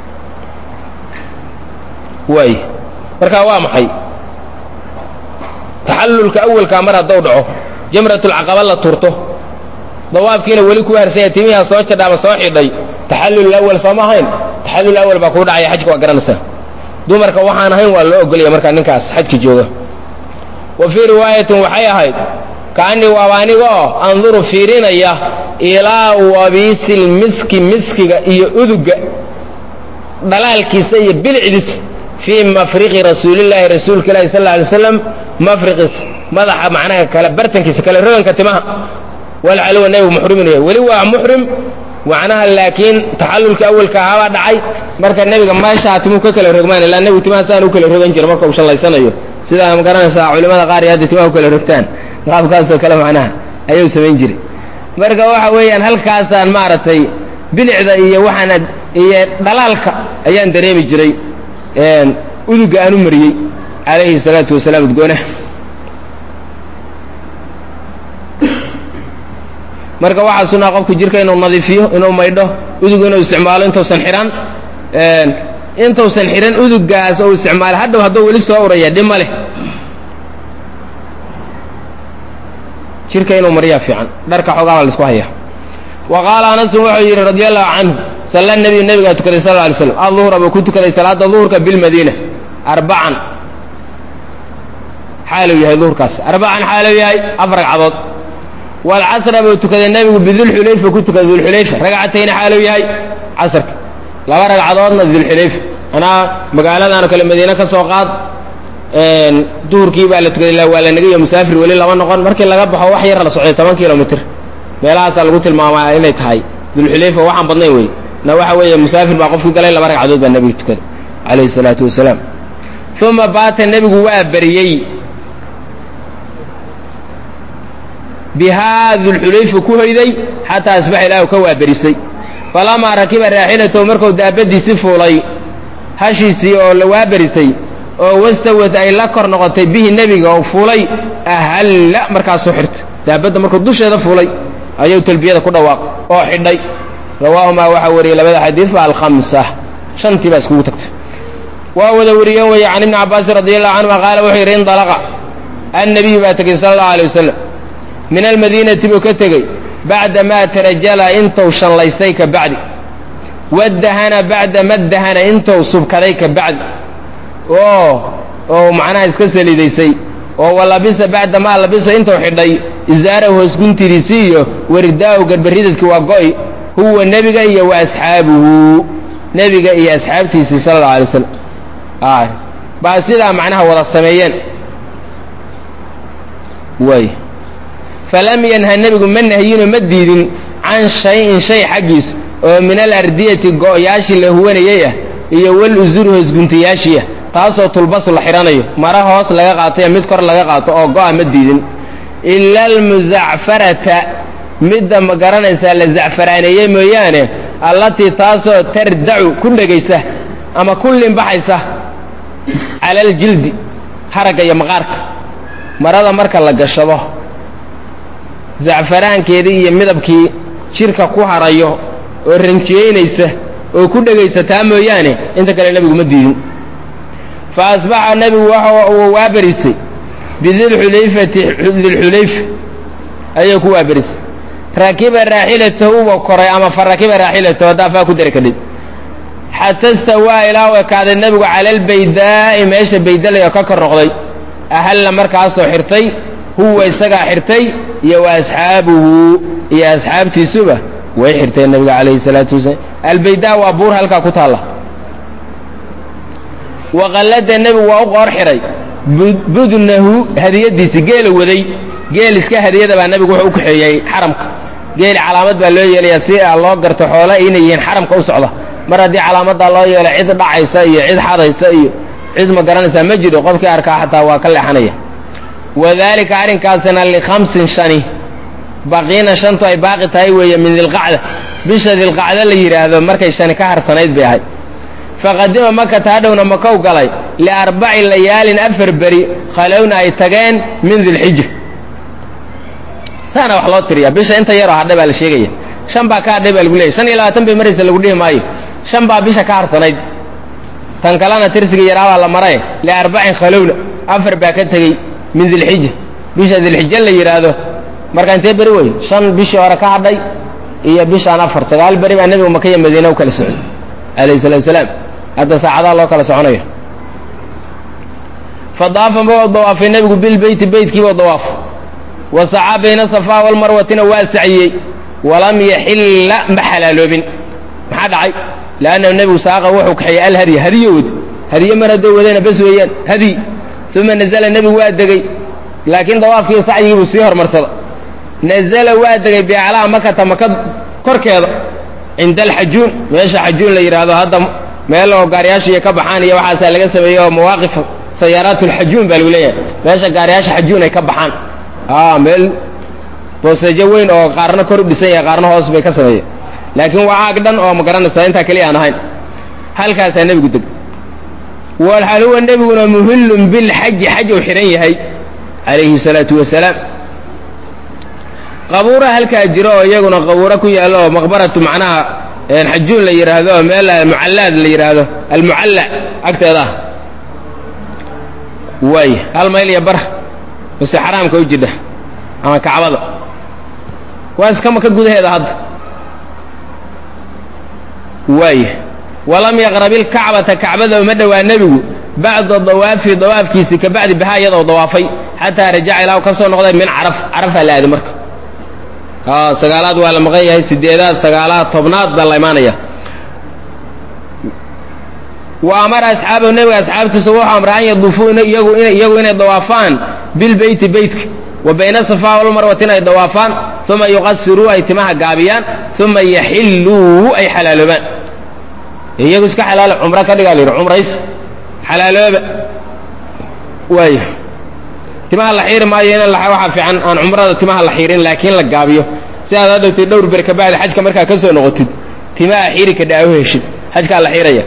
waay markaa waa maxay taxallulka awalkaa mar haddou dhaco jamratulcaqaba la turto dawaafkiina weli ku harsanya timihaa soo jadha ama soo xidhay taxallul awal sooma ahayn taxallul awal baa kuu dhacaya xajka waa garanaysaa dumarka waxaan ahayn waa loo ogolaya markaa ninkaas xajka jooga wa fii riwaayatin waxay ahayd kaanii waaba aniga oo anduru fiirinaya ilaa wabiisil miski miskiga iyo uduga dhalaalkiisa iyo bilicdiis fii mafriqi rasuulillaahi rasuulka ilahi sal lla alay slam mafriqiis madaxa macnaha kale bartankiisa kale roganka timaha walxaluwa nebigu muxrimin yahay weli waa muxrim macnaha laakiin taxallulka awalka ahaabaa dhacay marka nebiga meeshaa timuu ka kala rogmaan ilaa nebigu timaha saan u kala rogan jira marka uu shallaysanayo sidaa ma garanaysaa culimada qaar iyo hadda timaha u kala rogtaan qaabkaasoo kale macnaha ayuu samayn jiray marka waxa weeyaan halkaasaan maaragtay bilicda iyo waxaan iyo dhalaalka ayaan dareemi jiray uduga aan u mariyey calayhi salaatu wasalaam udgoonaha marka waxaa sunaa qofku jirka inuu nadiifiyo inuu maydho udug inuu isticmaalo intuusan xidhan intuusan xidhan udugaas ou isticmaalo hadhow hadduu weli soo uraya dhib ma leh jirka inuu mariyaa fiican dharka xoogaabaa la isku haya wa qaala anasun wuxuu yidhi radi allahu canhu salla nebiyu nebigaa tukaday sal alay slam aduhra buu ku tukaday salaada duhurka bilmadiina arbacan xaaluu yahay duhurkaas arbacan xaaluu yahay afar ragcadood waalcasra buu tukaday nebigu bidulxulayfa ku tukaday dulxulayfa ragcatayni xaaluu yahay casrka laba ragcadoodna dulxulayfa anaa magaaladan oo kale madiine ka soo qaad duhurkii baa la tukaday waa la nagayo musaafir weli lama noqon markii laga baxo wax yar la socday toban kilomitr meelahaasaa lagu tilmaamaa inay tahay dulxulayfa waxaan badnayn wey na waxa weeye musaafir baa qofku galay laba ragcadood baa nebigu tukaday calayhi salaatu wasalaam uma baata nebigu waa beriyey bihaa dulxulayfa ku hoyday xataa asbaxa ilaahu ka waaberisay falamaa rakiba raaxilatahu markuu daabadiisi fuulay hashiisii oo la waaberisay oo wastawad ay la kor noqotay bihi nebiga oo fuulay ahalla markaasuu xirtay daabadda markuu dusheeda fuulay ayuu talbiyada ku dhawaaq oo xidhay rawaahumaa waxaa wariyey labada xadiidba alkhamsa shantii baa iskugu tagtay waa wada wariyeen weeye can ibni cabbaasin radi allahu canhuma qaala wuxuu yidhi indalaqa annabiyu baa tegey sala allahu alay wasalam min almadiinati buu ka tegey bacda maa tarajala intuu shallaystay ka bacdi wadahana bacda ma dahana intuu subkaday ka bacdi oo oo macnaha iska saliidaysay oo walabisa bacda maa labisa intuu xidhay isaarahu hoosguntidiisii iyo waridaahu garbaridadkii waa go'i huwa nebiga iyo wa asxaabuhu nebiga iyo asxaabtiisii sala allau alay slam baa sidaa macnaha wada sameeyeen way falam yanha nebigu ma nahyino ma diidin can shayin shay xaggiis oo min alardiyati go'yaashii la huwanayey ah iyo wal usuri hoosguntayaashii ah taasoo tulbasu la xidhanayo mara hoos laga qaatay mid kor laga qaato oo go'a ma diidin ila almuzacfarata midda ma garanaysaa la zacfaraaneeyey mooyaane allatii taasoo tardacu ku dhegaysa ama ku limbaxaysa cala aljildi haragga iyo maqaarka marada marka la gashado zacfaraankeedii iyo midabkii jidhka ku harayo oo ranjiyeynaysa oo ku dhegaysataa mooyaane inta kale nebigu ma diidin fa asbaxa nebigu waxa uu waaberisay bidilxulayfati dilxulayfa ayuu ku waaberisay rakiba raaxilatahu wa koray ama fa rakiba raaxilatahu haddaa faa ku dari kadhid xata stawaa ilaa u ekaaday nebigu cala albaydaa'i meesha baydalay oo ka kor noqday ahalla markaasoo xirtay huwa isagaa xirtay iyo wa asxaabuhu iyo asxaabtiisuba way xirteen nebiga calayhi salaatu wasalaam albaydaa waa buur halkaa ku taalla waqallada nebigu waa u qoor xidhay budnahu hadiyadiisi geela waday geel iska hadiyada baa nebigu wuxuu u kaxeeyey xaramka geeli calaamad baa loo yeelayaa si a loo garto xoole inay yihiin xaramka u socda mar haddii calaamadaa loo yeelo cid dhacaysa iyo cid xadaysa iyo cid ma garanaysaa ma jiro qofkii arkaa xataa waa ka leexanaya wadalika arrinkaasina likhamsin shani baqiina shantu ay baaqi tahay weeye min dilqacda bisha dilqacda la yidhaahdo markay shani ka harsanayd bay ahayd faqadima makata hadhowna makow galay liarbaci layaalin afar beri khalowna ay tageen min dilxija saana wax loo tiriya bisha inta yaroo hadhay baa la sheegaya shan baa ka hadhay baa lagu leeyay shan iyo labaatan bay maraysa lagu dhihi maayo shan baa bisha ka harsanayd tan kalena tirsiga yaraabaa la maray liarbacin khalowna afar baa ka tegey min dilxija bisha dilxija la yidhaahdo marka intee beri wey shan bishii hore ka hadhay iyo bishaan afar sagaal beri baa nebigu makaya madiine u kala socday alayhi salatu wasalaam hadda saacadaha loo kala soconayo fadaafa ma dawaafay nebigu bilbeyti beytkiibuu dawaaf wa sacaa bayna safaa walmarwatina waa saciyey walam yaxilla ma xalaaloobin maxaa dhacay leannahu nebigu saaqa wuxuu kaxeeyey alhadya hadiyo wad hadiye mar haddoo wadayna bas weeyaan hadiy uma nazala nebigu waa degey laakiin dawaafkii sacyigii buu sii hormarsada nazala waa degay biaclaa makata maka korkeeda cinda alxajuun meesha xajuun la yidhaahdo hadda meel oo gaariyaashiiyo ka baxaan iyo waxaasaa laga sameeyey oo mawaaqif sayaaraat lxajuun baa lagu leeyahay meesha gaariyaasha xajuun ay ka baxaan a meel booseejo weyn oo qaarna kor u dhisan yahay qaarna hoos bay ka sameeyeen laakiin waa aag dhan oo ma garanaysaa intaa keliya aan ahayn halkaasaa nebigu deg walxal huwa nebiguna muhillun bilxaji xaj uu xidhan yahay calayhi salaatu wasalaam qabuura halkaa jiro oo iyaguna qabuuro ku yaallo oo maqbaratu macnaha xajuun la yidhaahdo oo meel mucallaad la yidhaahdo almucalla agteeda ah waay hal mayl iyo bar mase xaraamka u jidha ama kacbada waa iska maka gudaheeda hadda waay walam yaqrab ilkacbata kacbada uma dhowaa nebigu bacda dawaafi dawaafkiisii ka bacdi bihaa iyadoo dawaafay xataa rajaca ilaa ka soo noqday min caraf carafaa la aaday marka sagaalaad waa la maqan yahay sideedaad sagaalaad tobnaad baa la imaanaya wa amara asxaabahu nebiga asxaabtiisa wuxuu amray an yaduufuu iyagu iyagu inay dawaafaan bilbeyti beytka wa bayna safaa walmarwati inay dawaafaan uma yuqasiruu ay timaha gaabiyaan uma yaxilluu ay xalaaloobaan iyagu iska xalaalo cumro ka dhigaa la yidhi cumrays xalaalooba waay timaha la xiiri maayo in waxaa fiican aan cumrada timaha la xiirin laakiin la gaabiyo si aad hadhowtay dhowr ber ka bacdi xajka markaa ka soo noqotid timaha xiiri ka dhaawo heshid xajkaa la xiiraya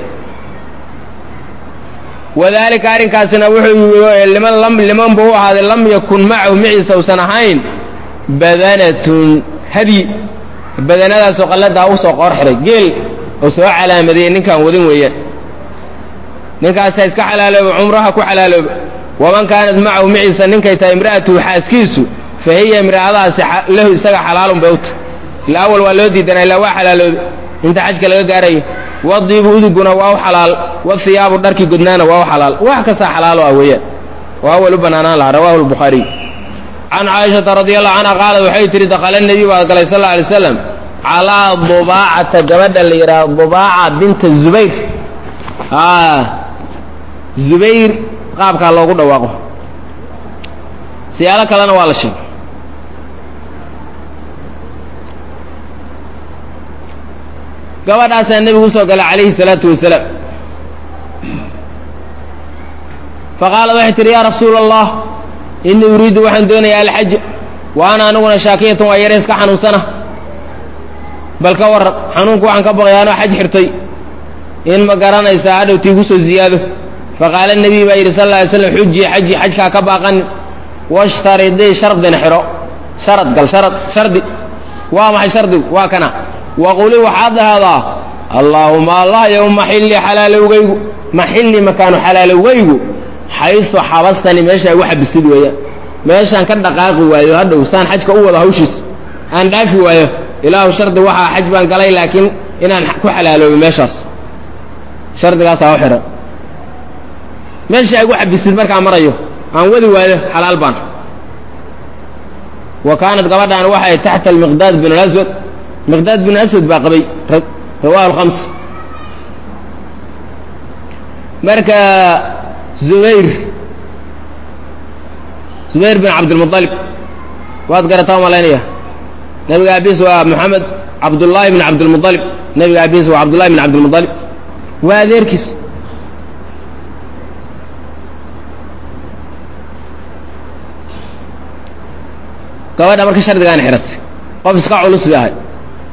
wadaalika arrinkaasina wuxuu liman lam liman buu u ahaaday lam yakun macahu maciisa usan ahayn badanatun hadyi badanadaasoo qalladaa u soo qoor xiray geel oo soo calaamadiyey ninkaan wadin weeyaan ninkaasaa iska xalaalooba cumraha ku xalaalooba waman kaanat macahu maciisa ninkay tahay imra'atuhu xaaskiisu fa hiya imra'adaasi lahu isaga xalaalun bay u tahay ila awal waa loo diidanaa ilaa waa xalaaloobe inta xajka laga gaarayo wadiibu uduguna waa u xalaal wahiyaabu dharkii godnaana waa u xalaal wax kastaa xalaalo ah weeyaan oo awal u banaanaan lahaa rawahu lbukhaariy can caaishata radi allahu canha qaalat waxay tihi dakhala nebiy baa galay sal alla alay slam calaa dubaacata gabadha la yidhaha dubaaca binta zubayr zubayr qaabkaa loogu dhawaaqo siyaalo kalena waa la sheegay gabadhaasaa nebigu usoo galay calayhi salaatu wasalaam faqaalat waxay tihi yaa rasuula allah inii uriidu waxaan doonayaa alxaja wa ana aniguna shaakiyatan waa yare iska xanuunsana bal ka warran xanuunku waxaan ka baqay anoo xaj xirtay in ma garanaysaa hadhowtii igu soo ziyaado faqaala nebiy baa yidhi sal alla alay slam xujii xaji xajkaa ka baaqanin washtaridii shardina xidho sharad gal sharad shardi waa maxay shardigu waa kana waquli waxaad dhahdaa allaahuma allah yow maxilli xalaalowgaygu maxilli makaanu xalaalowgaygu xaysu xabastani meesha igu xabisid weeyaan meeshaan ka dhaqaaqi waayo hadhow saan xajka u wado hawshiis aan dhaafi waayo ilaahu shardi waxaa xaj baan galay laakiin inaan ku xalaaloobo meeshaas shardigaasaa u xidhan meesha igu xabisid markaan marayo aan wadi waayo xalaal baan wa kaanat gabadhaan waxay taxta almiqdaad bin alaswad miqdaad bin aswad baa qabay rawahu alkhams marka zubayr zubayr bin cabdilmualib waad garataa malaynaya nabiga abiis waa moxamed cabdullaahi bin cabdilmualib nabiga abiis waa cabdullahi bin cabdilmualib waa adeerkiis gabadha marka shardigaan xiratay qof iska culus bay ahay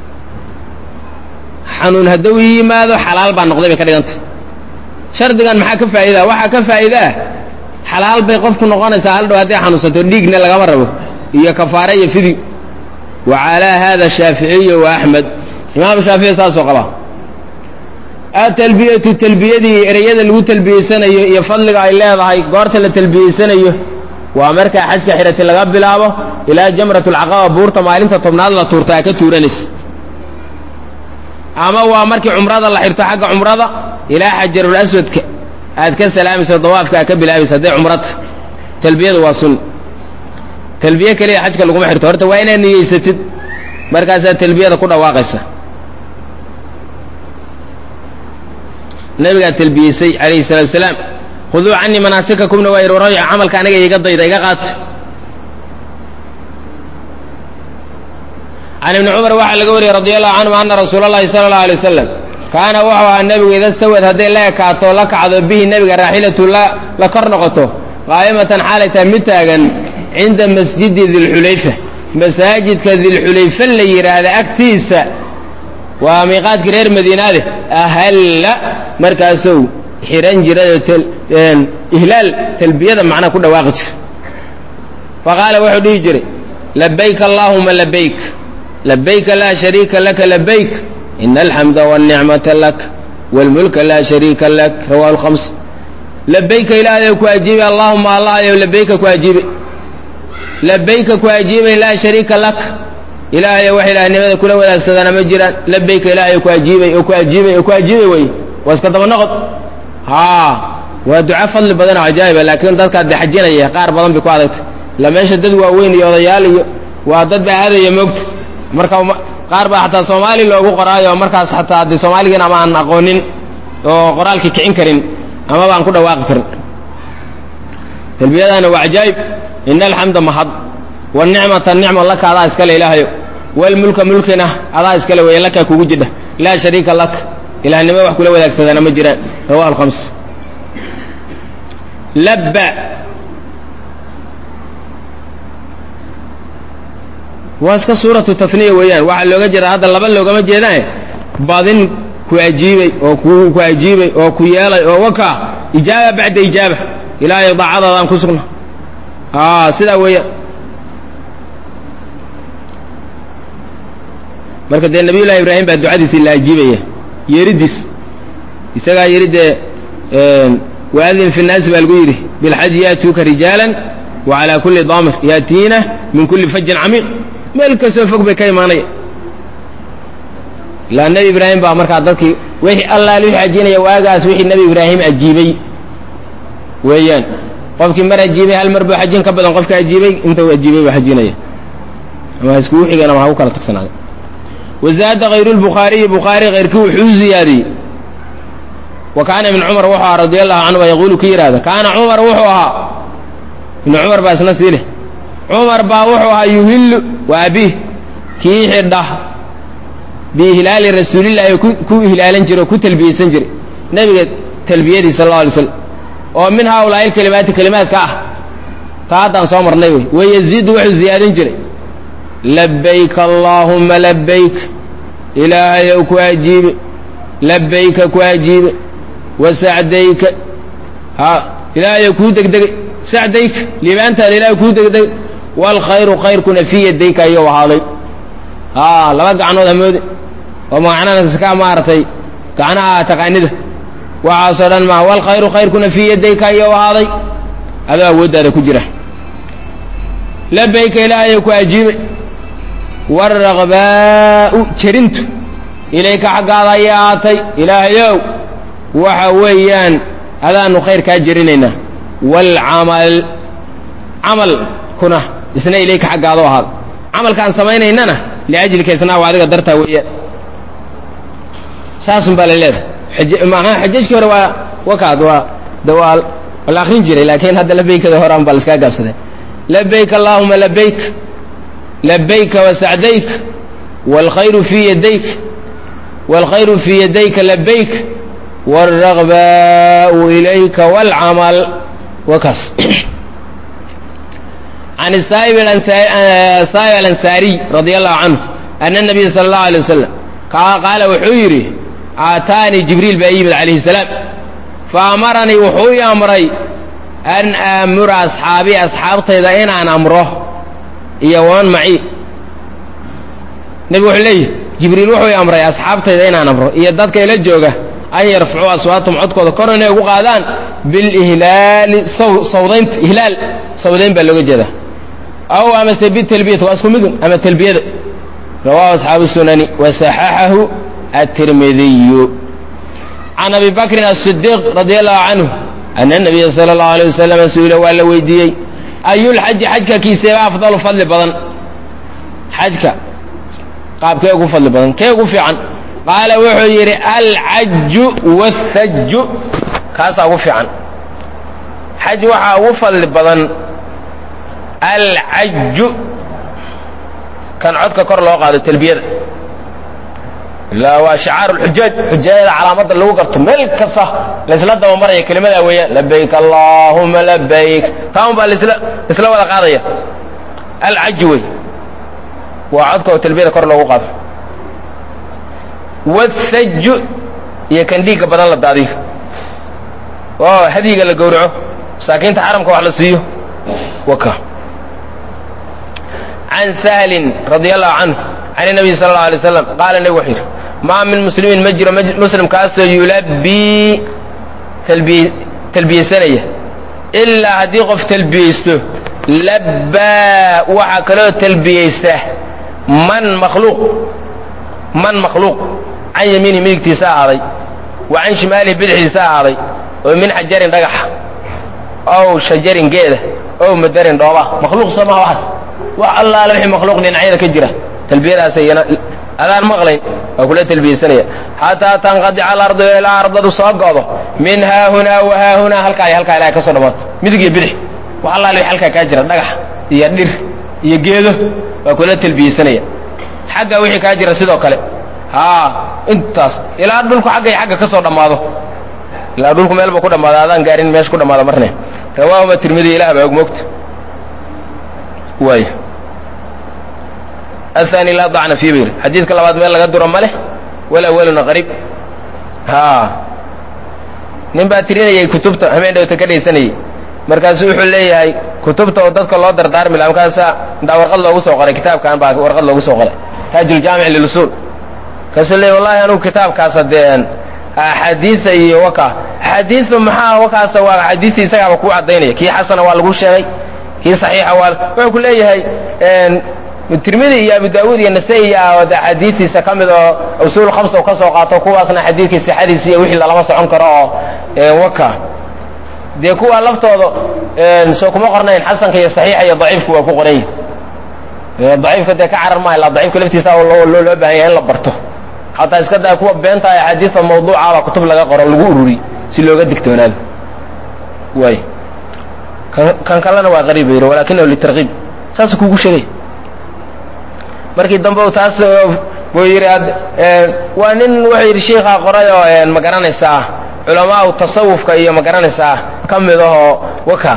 xanuun hadduu ii yimaado xalaal baa noqday bay ka dhigantay shardigan maxaa ka faa'iidaa waxaa ka faa'iida ah xalaal bay qofku noqonaysaa hal dhow hadday xanuunsato dhiigna lagama rabo iyo kafaare iyo fidi wa calaa hada shaaficiyu wa axmed imaamu shaafici saasoo qaba atalbiyatu talbiyadii ereyada lagu talbiyeysanayo iyo fadliga ay leedahay goorta la talbiyeysanayo waa markaa xajka xirati laga bilaabo ilaa jamrat alcaqaba buurta maalinta tobnaad la tuurta aa ka tuuranaysa ama waa markii cumrada la xirto xagga cumrada ilaa xajarul aswadka aad ka salaamayso dawaafka aad ka bilaabaysa hadday cumrata talbiyadu waa sunna talbiye keliya xajka laguma xirto horta waa inaad niyeysatid markaasaad talbiyada ku dhawaaqaysa nabigaa talbiyeysay calayhi salatu wasalaam khuduu canii manaasikakumna waa yidhi waraya camalka aniga iga dayda iga qaata can ibni cumar waxaa laga wariyey radi allahu canhum ana rasuula allahi sala allahu alay wasalam kaana wuxuu ahaa nebigu ida sawad hadday la ekaato la kacdo bihi nebiga raaxilatu la kor noqoto qaa'imatan xaalay tahay mid taagan cinda masjidi dilxulayfa masaajidka dilxulayfa la yidhaahda agtiisa waa miiqaadkii reer madiinaade ahalla markaasou xihan jirayoo ihlaal talbiyada macnaa ku dhawaaqi jira faqaala wuxuu dhihi jiray labayk allaahuma labayk labayka laa shariika laka labayk ina alxamda wاlnicmata lak wاlmulka laa shariika lak rawahu lhams labayka ilaahayow ku ajiibay allahuma allahayow labayka ku ajiibay labayka ku ajiibay laa shariika lak ilaahayow wax ilaahnimada kula wadaagsadana ma jiraan labayka ilaahayow ku ajiibay oo ku ajiibay oo ku ajiibay wey waa iska daba noqod haa waa duco fadli badan oo cajaa'iba laakiin dadkaa de xajinaya qaar badan bay ku adagtay ila meesha dad waaweyn iyo odayaal iyo waa dad baa aadaya moogta marka qaar baa xataa soomaali loogu qoraayo markaas xataa de soomaaligiin ama aan aqoonin oo qoraalkii kicin karin ama baan ku dhawaaqi karin talbiyadaana waa cajaa'ib ina alxamda mahad wanicmata nicma laka adaa iskale ilaahayo walmulka mulkina adaa iskale weeye laka kugu jidha laa shariika lak ilahnimo wax kula wadaagsadana ma jiraan rawahu alkhams labba waa iska suuratu taniya weeyaan waxaa looga jeeda hadda laba loogama jeedaan badin ku ajiibay oo ku ajiibay oo ku yeelay oo waka ijaaba bacda ijaaba ilaahay daacadaadaan ku sugna sidaa weeyaan marka dee nabiy llahi ibraahim baa ducadiisii la ajiibaya yeeridiis isagaa yidhi dee waadin fi nnaasi baa lagu yidhi bilxaji yaatuuka rijaalan wa calaa kulli daamir yaatiina min kulli fajin camiiq meel kastoo fog bay ka imaanaya ilaa nebi ibraahim baa markaa dadkii wixii allaal wixii ajinaya waagaas wixii nebi ibraahim ajiibay weeyaan qofkii mar ajiibay hal mar buu xajin ka badan qofka ajiibay inta uu ajiibay buu xajinaya ama ha iskugu xigeen ama ha ku kala tagsanaada wazaada hayru lbukhaariyi bukhaari hayrkii wuxuu ziyaadiyey wa kaana ibn cumar wuxuu ahaa radi allahu canhu yaquulu ki yidhahda kaana cumar wuxuu ahaa ibnu cumar baa isna sii leh cumar baa wuxuu ahaa yuhillu waa abiih kii xidha biihlaali rasuulillahi ku ihlaalan jiray oo ku talbiyeysan jiray nebiga talbiyadii sal alla alay slam oo min haaulaa'i lkelimaati kelimaadka ah taa haddaan soo marnay wey wayaziidu wuxuu ziyaadin jiray labayk allaahuma labayk ilaahayow ku ajiibe labayka ku ajiibe wasacdayka ha ilaahayow kuu degdegay sacdayka liibaantaada ilahay kuu degdegay waalkhayru khayrkuna fii yadayka ayuu ahaaday a laba gacnood hamoode oo macnana ka maaragtay gacnaha taqaanida waxaasoo dhan maa waalkhayru khayrkuna fii yadayka ayuu ahaaday adoo awooddaada ku jira labayka ilaahayow ku ajiibay waalraqbaa'u jerintu ilayka xaggaada ayay ahaatay ilaahayow waxa weeyaan adaanu khayr kaa jerinaynaa waalcamal camalkuna isna ilayka xaggaado ahaada camalkaan samaynaynana liajlika isnaa waa adiga dartaa weeyaan saasun baa la leedahay maa xajajkii hore waa wakaad waa de waa la akrin jiray laakiin hadda labaykada horaan baa laiskaa gaabsaday labayk allaahuma labayk labayka wasacdayk wاlkhayru fii yadayk wاlkhayru fii yadayka labayk wاlragbaau ilayka wاlcamal wakaas can saa'ib alansaariy radi allahu canhu ana nabiya sala allahu alay wasalam qaala wuxuu yidhi aataanii jibriil baa yimid calayhi salaam faamaranii wuxuu ii amray an aamura asxaabii asxaabtayda inaan amro iyo waman maci nebigu wuxuu leeyihi jibriil wuxuu ii amray asxaabtayda inaan amro iyo dadka ila jooga an yarfacuu aswaatum codkooda kor inay ugu qaadaan bilihlaali sawdaynta ihlaal sawdayn baa looga jeedaa aw amase bitalbiyati waa isku midun ama talbiyada rawahu asxaabu sunani wasaxaxahu atirmidiyu can abi bakrin asidiiq radi allahu canhu ana nabiya sala allahu alay wasalam su-ila waa la weydiiyey ayulxaji xajka kiiseeba afdalu fadli badan xajka qaabkee ugu fadli badan kee ugu fiican qaala wuxuu yidhi alcaju wathaju kaasaa ugu fiican xaj waxaa ugu fadli badan alcaju kan codka kor loo qaado talbiyada ilaa waa shicaaru lxujaaj xujaajada calaamadda lagu garto meel kasta laysla dabamaraya kelimadaa weeyaan labayk allaahuma labayk taan baa lasla isla wada qaadaya alcaju wey waa codka oo talbiyada kor loogu qaado wathaju iyo kan dhiigga badan la daadiyo oo hadyiga la gowraco masaakiinta xaramka wax la siiyo waka can sahlin radi allahu canhu can nabiy sala allau alay slam qaala nebigu wuxuu yidhi maa min muslimin ma jiro muslim kaasoo yulabii talbiyeysanaya ilaa haddii qof talbiyeysto labbaa waxaa kaloo talbiyeysta man makhluuq man makhluuq can yamiinihi midigtiisa ahaaday wa can shimaalihi bidixdiisa ahaaday oo min xajarin dhagaxa ow shajarin geeda ow madarin dhooba makhluuq soo maha waxaas wax allaale wixii makhluuq dhinacyada ka jira talbiyadaas iyana adaan maqlayn waa kula talbiyeysanaya xataa tanqadica alardu ilaa ardadu soo go'do min haahunaa wa haahunaa halkaa iyo halkaa ilahay ka soo dhamaato midig iyo bidix wax allaale wixii halkaa kaa jira dhagax iyo dhir iyo geedo waa kula talbiyeysanaya xagga wixii kaa jira sidoo kale haa intaas ilaa dhulku xagga iyo xagga ka soo dhammaado ilaa dhulku meel buu ku dhammaado adaan gaarin meesha ku dhammaado marne rawaahuma tirmidi ilah baa og moogta waay athani laa dacna fii bayr xadiidka labaad meel laga duro ma leh walawaluna qariib haa nin baa tirinayay kutubta hameen dhowta ka dhaysanayay markaasu wuxuu leeyahay kutubta oo dadka loo dardaarmi laha markaasa intaa warqad loogu soo qoray kitaabkan baa warqad loogu soo qoray taajuljaamic lilusuul markaasuu leeyahy wallahi anugu kitaabkaasa dee axaadiisa iyo waka axaadiisu maxaa wakaasa waa axaadiisi isagaaba kuu caddaynaya kii xasana waa lagu sheegay kii saxiixa waa wuxuu ku leeyahay tirmidi iyo abu daawuud iyo nasa-i iyo axaadiistiisa ka mid oo usuul khamsa u ka soo qaato kuwaasna xadiidkii sixadiisa iyo wixii lalama socon karo oo waka dee kuwa laftooda soo kuma qornayn xasanka iyo saxiixa iyo daciifku waa ku qoran yihin daciifka dee ka carar maaha ila daciifka laftiisa loo loo baahan yahay in la barto xataa iska daa kuwa beenta axaadiida mawduucaba kutub laga qoro lagu ururi si looga digtoonaado waay kan kalena waa qariib yidhi walakinahu litarkiib saasuu kugu sheegay markii dambe u taas buu yidhi waa nin wuxuu yidhi shiikaa qoray oo ma garanaysaa culamaau tasawufka iyo ma garanaysaa ka mid ahoo waka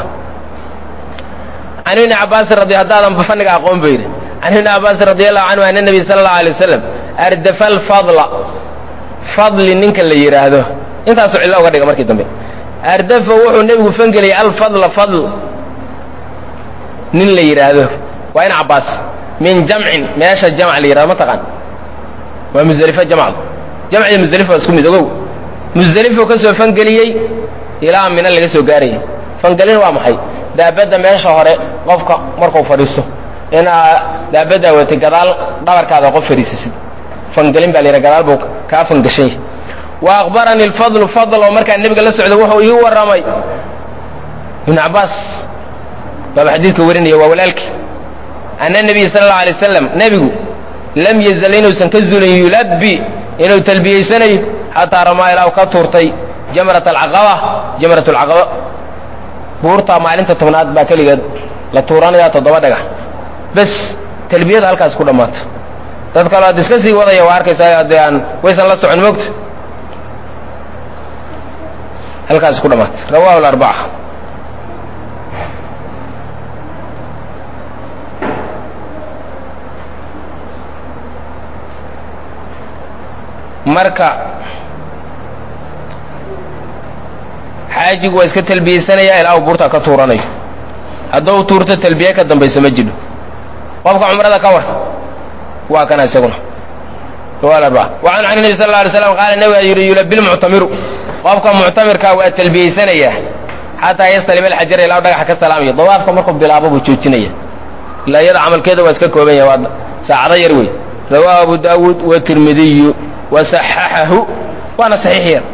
can ibni cabaasin radi haddaadan fanniga aqoon bu yidhi can ibni cabaasin radi allahu canhu ana nabiy sala allahu alay wasalam ardafa alfadla fadli ninka la yidhaahdo intaasuu cillo uga dhiga markii dambe ardafa wuxuu nebigu fangeliyay alfadla fadl nin la yidhaahdo waa in cabaas min jamcin meesha jamc la yidhahdo ma taqaan waa musdelifo jamcdu jamc iyo musdelifo waa isku mid ogow musdelifo ka soo fangeliyey ilaa mina laga soo gaarayay fangelin waa maxay daabadda meesha hore qofka markuu fadhiisto inaa daabaddaa watay gadaal dhabarkaada qof fadhiisisid fangelin baa la yidhaha gadaal buu kaa fangashan yahay wa akhbaranii alfadlu fadl oo markaa nebiga la socda wuxuu ii warramay ibnu cabbaas baaba xadiidka warinaya waa walaalkii ana nabiy sala allau alay wasalam nebigu lam yazal inuusan ka zulin yulabbi inuu talbiyeysanayo xataa ramaa ilaa u ka tuurtay jamrat alcaqaba jamrat alcaqaba buurtaa maalinta tobnaad baa keligeed la tuuranayaa toddoba dhagax bes talbiyada halkaas ku dhammaata dad kaloo ad iska sii wadaya waa arkaysaa haddee aan waysan la socon moogta halkaas ku dhammaata rawahu larbaca marka xaajigu waa iska talbiyeysanaya ilaa uu buurtaa ka tuuranayo hadduu tuurto talbiye ka dambaysa ma jidho qofka cumrada ka war waa kana isaguna wacan can nebi sal la alay slam qaala nebiga yidhi yulabi lmuctamiru qofka muctamirka waa talbiyeysanayaa xataa yastalim alxajara ilaa dhagaxa ka salaamayo dawaafka markuu bilaabo buu joojinaya ilaa iyada camalkeeda waa iska kooban yahay waa saacado yar wey rawaahu abu daawuud watirmidiyu wasaxaxahu waana saxiix yar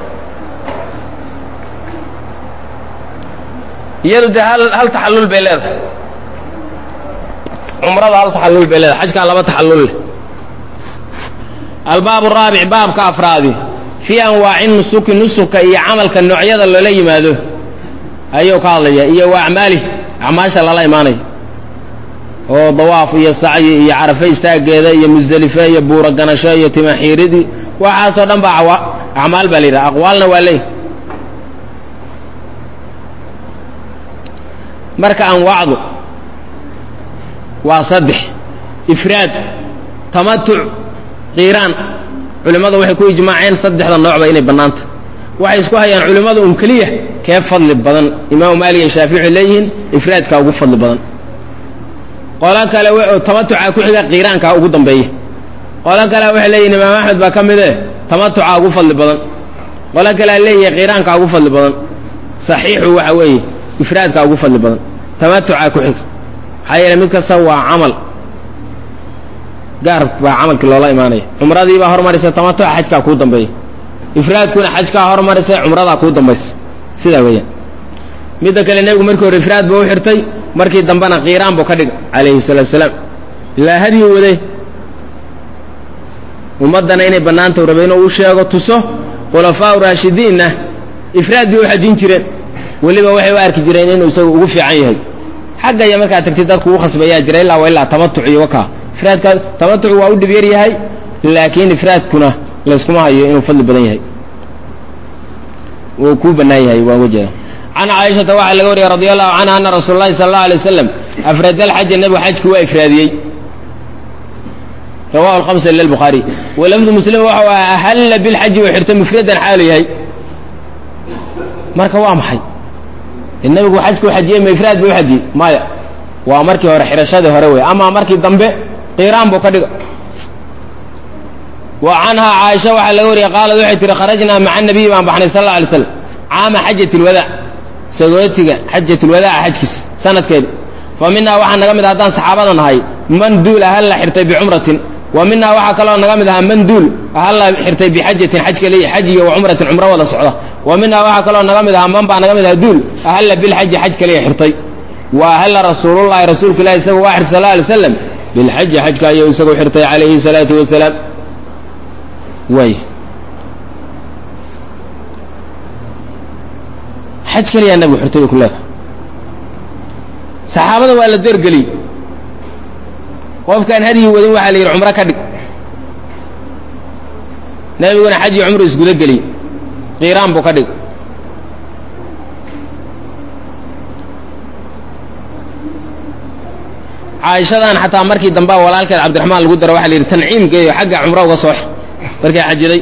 iyadu dee hal hal taxallul bay leedahay cumrada hal taxallul bay leedahay xajkaa laba taxallul leh albaab raabic baabka afraadi fii anwaaci nusuki nusuka iyo camalka noocyada loola yimaado ayuu ka hadlaya iyo wa acmaalih acmaasha lala imaanayo oo dawaaf iyo sacyi iyo carafe istaageeda iyo musdelife iyo buuro ganasho iyo timaxiiridii waxaasoo dhan baa acmaal baa la yidhaha aqwaalna waa leey marka anwaacdu waa saddex ifraad tamatuc qiiraan culimmadu waxay ku ijmaaceen saddexda noocba inay bannaanta waxay isku hayaan culimmadu un keliya kee fadli badan imaamu maalik iyo shaafici waxay leeyihiin ifraadkaa ugu fadli badan qolo kale tamatucaa ku xiga qiiraankaa ugu dambeeya qolo kale waxay leeyihin imaam axmed baa ka mid eh tamatucaa ugu fadli badan qolo kalea leeyahay qiiraankaa ugu fadli badan saxiixu waxa weeye ifraadkaa ugu fadli badan tamatucaa ku xiga maxaa yeele mid kasta waa camal gaar baa camalkii loola imaanaya cumradii baa hormaraysa tamatuca xajkaa kuu dambeeya ifraadkuna xajkaa hormaraysa cumradaa kuu dambaysa sidaa weeyaan midda kale nebigu markii hore ifraad buu u xirtay markii dambena kiiraan buu ka dhigay calayhi salaatu salaam ilaa hadyi wade ummaddana inay bannaantau rabay inuu u sheego tuso khulafaau raashidiinna ifraad bay u xajin jireen weliba waxay u arki jireen inuu isagu ugu fiican yahay xagga iyo markaad tagtid dadku ugu khasbayaa jira illaa wa illaa tamatuc iyo wakaa ifraadka tamatuc waa u dhib yar yahay laakiin ifraadkuna layskuma hayo inuu fadli badan yahay wuu kuu bannaan yahay waa uga jeeda can caaishata waxaa laga wariyay radi allahu canha ana rasuula llahi sala allau alay wasalam afrada alxaja nebigu xajkii waa ifraadiyey rawahu alhamsa ila albukhaari walafdu muslim waxau aha ahalla bilxaji uu xirtay mufradan xaalu yahay marka waa maxay nebigu xajkuu xajiyey ma ifraad buu u xajiyey maya waa markii hore xirashadii hore wey amaa markii dambe kiiraan buu ka dhiga wa canhaa caaisha waxaa laga wariyay qaalad waxay tihi kharajnaa maca nabiyi baan baxnay sal alla alay slam caama xajat lwadaac sagootiga xajat lwadaaca xajkiisa sanadkeedi fa minaa waxaa naga mid ah haddaan saxaabada nahay man duul ahalla xirtay bicumratin wa minaa waxaa kaloo naga mid ahaa man duul ahalla xirtay bixajatin xaj kaliya xaj iyo wa cumratin cumro wada socda wa minaa waxaa kaloo naga mid ahaa man baa naga mid ahaa duul ahalla bilxaji xaj kaliya xirtay wa ahalla rasuulullahi rasuulka ilahi isagu waa xirtay sal alay slam bilxaji xajka ayuu isagu xirtay calayhi salaatu wasalaam way xaj kaliyaa nabigu xirtay bay ku leedahay saxaabada waa la dergeliyey qofkaan hadyi wadin waxaa la yidhi cumro ka dhig nebiguna xaj iyo cumru isguda geliyey kiiraan buu ka dhig caaishadan xataa markii dambea walaalkeed cabdiraxmaan lagu daro waxa la yidhi tanciimkeeyo xagga cumro uga soo xir markay xajiday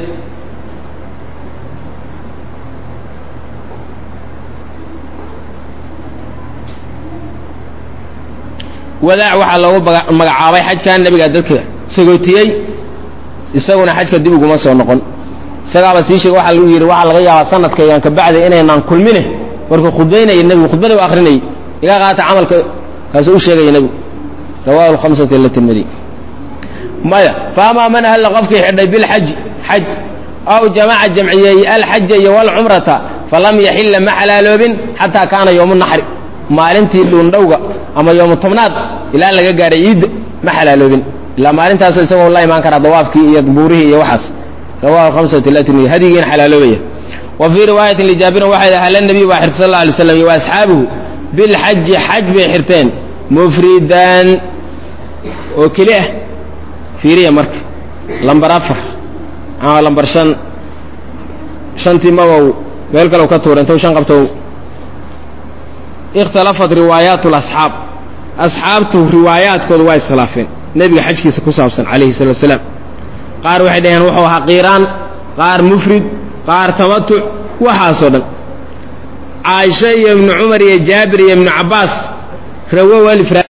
wadaac waxaa loogu magacaabay xajkan nebigaa dadka sagootiyey isaguna xajka dib uguma soo noqon isagaaba sii sheege waxaa lagu yidhi waxaa laga yaabaa sanadkaygan kabacdi inaynaan kulmine markuu khudbaynaya nebigu khudbada u akrinayay iga qaata camalka kaasuu u sheegaya nebigu rawahu lhamsati ila tirmidi maya faamaa man ahalla qofkii xidhay bilxaji xaj aw jamaca jamciyeey alxaja iyo walcumrata falam yaxilla ma xalaaloobin xataa kaana yowmu naxri maalintii dhuundhowga ama yoomu tobnaad ilaa laga gaaray ciidda ma xalaaloobin ilaa maalintaasoo isagoo la imaan karaa dawaafkii iyo buurihii iyo waxaas rawahu hamsati ila tirmidi hadigiina xalaaloobaya wa fii riwaayatin lijaabirin waxay ahla nabiy baa xirtay sal alla alay slam iyo asxaabuhu bilxaji xaj bay xirteen mufridaan oo keli ah fiiriya marka lambar afar ama lambar shan shantii mabow meel kale ka tuura intou shan qabto ikhtalafat riwaayaat lasxaab asxaabtu riwaayaadkooda waa iskhilaafeen nebiga xajkiisa ku saabsan calayhi salatu wasalaam qaar waxay dhaheen wuxuu ahaa kiiraan qaar mufrid qaar tamatuc waxaasoo dhan caaisha iyo ibnu cumar iyo jaabir iyo ibnu cabbaas rawow alifraad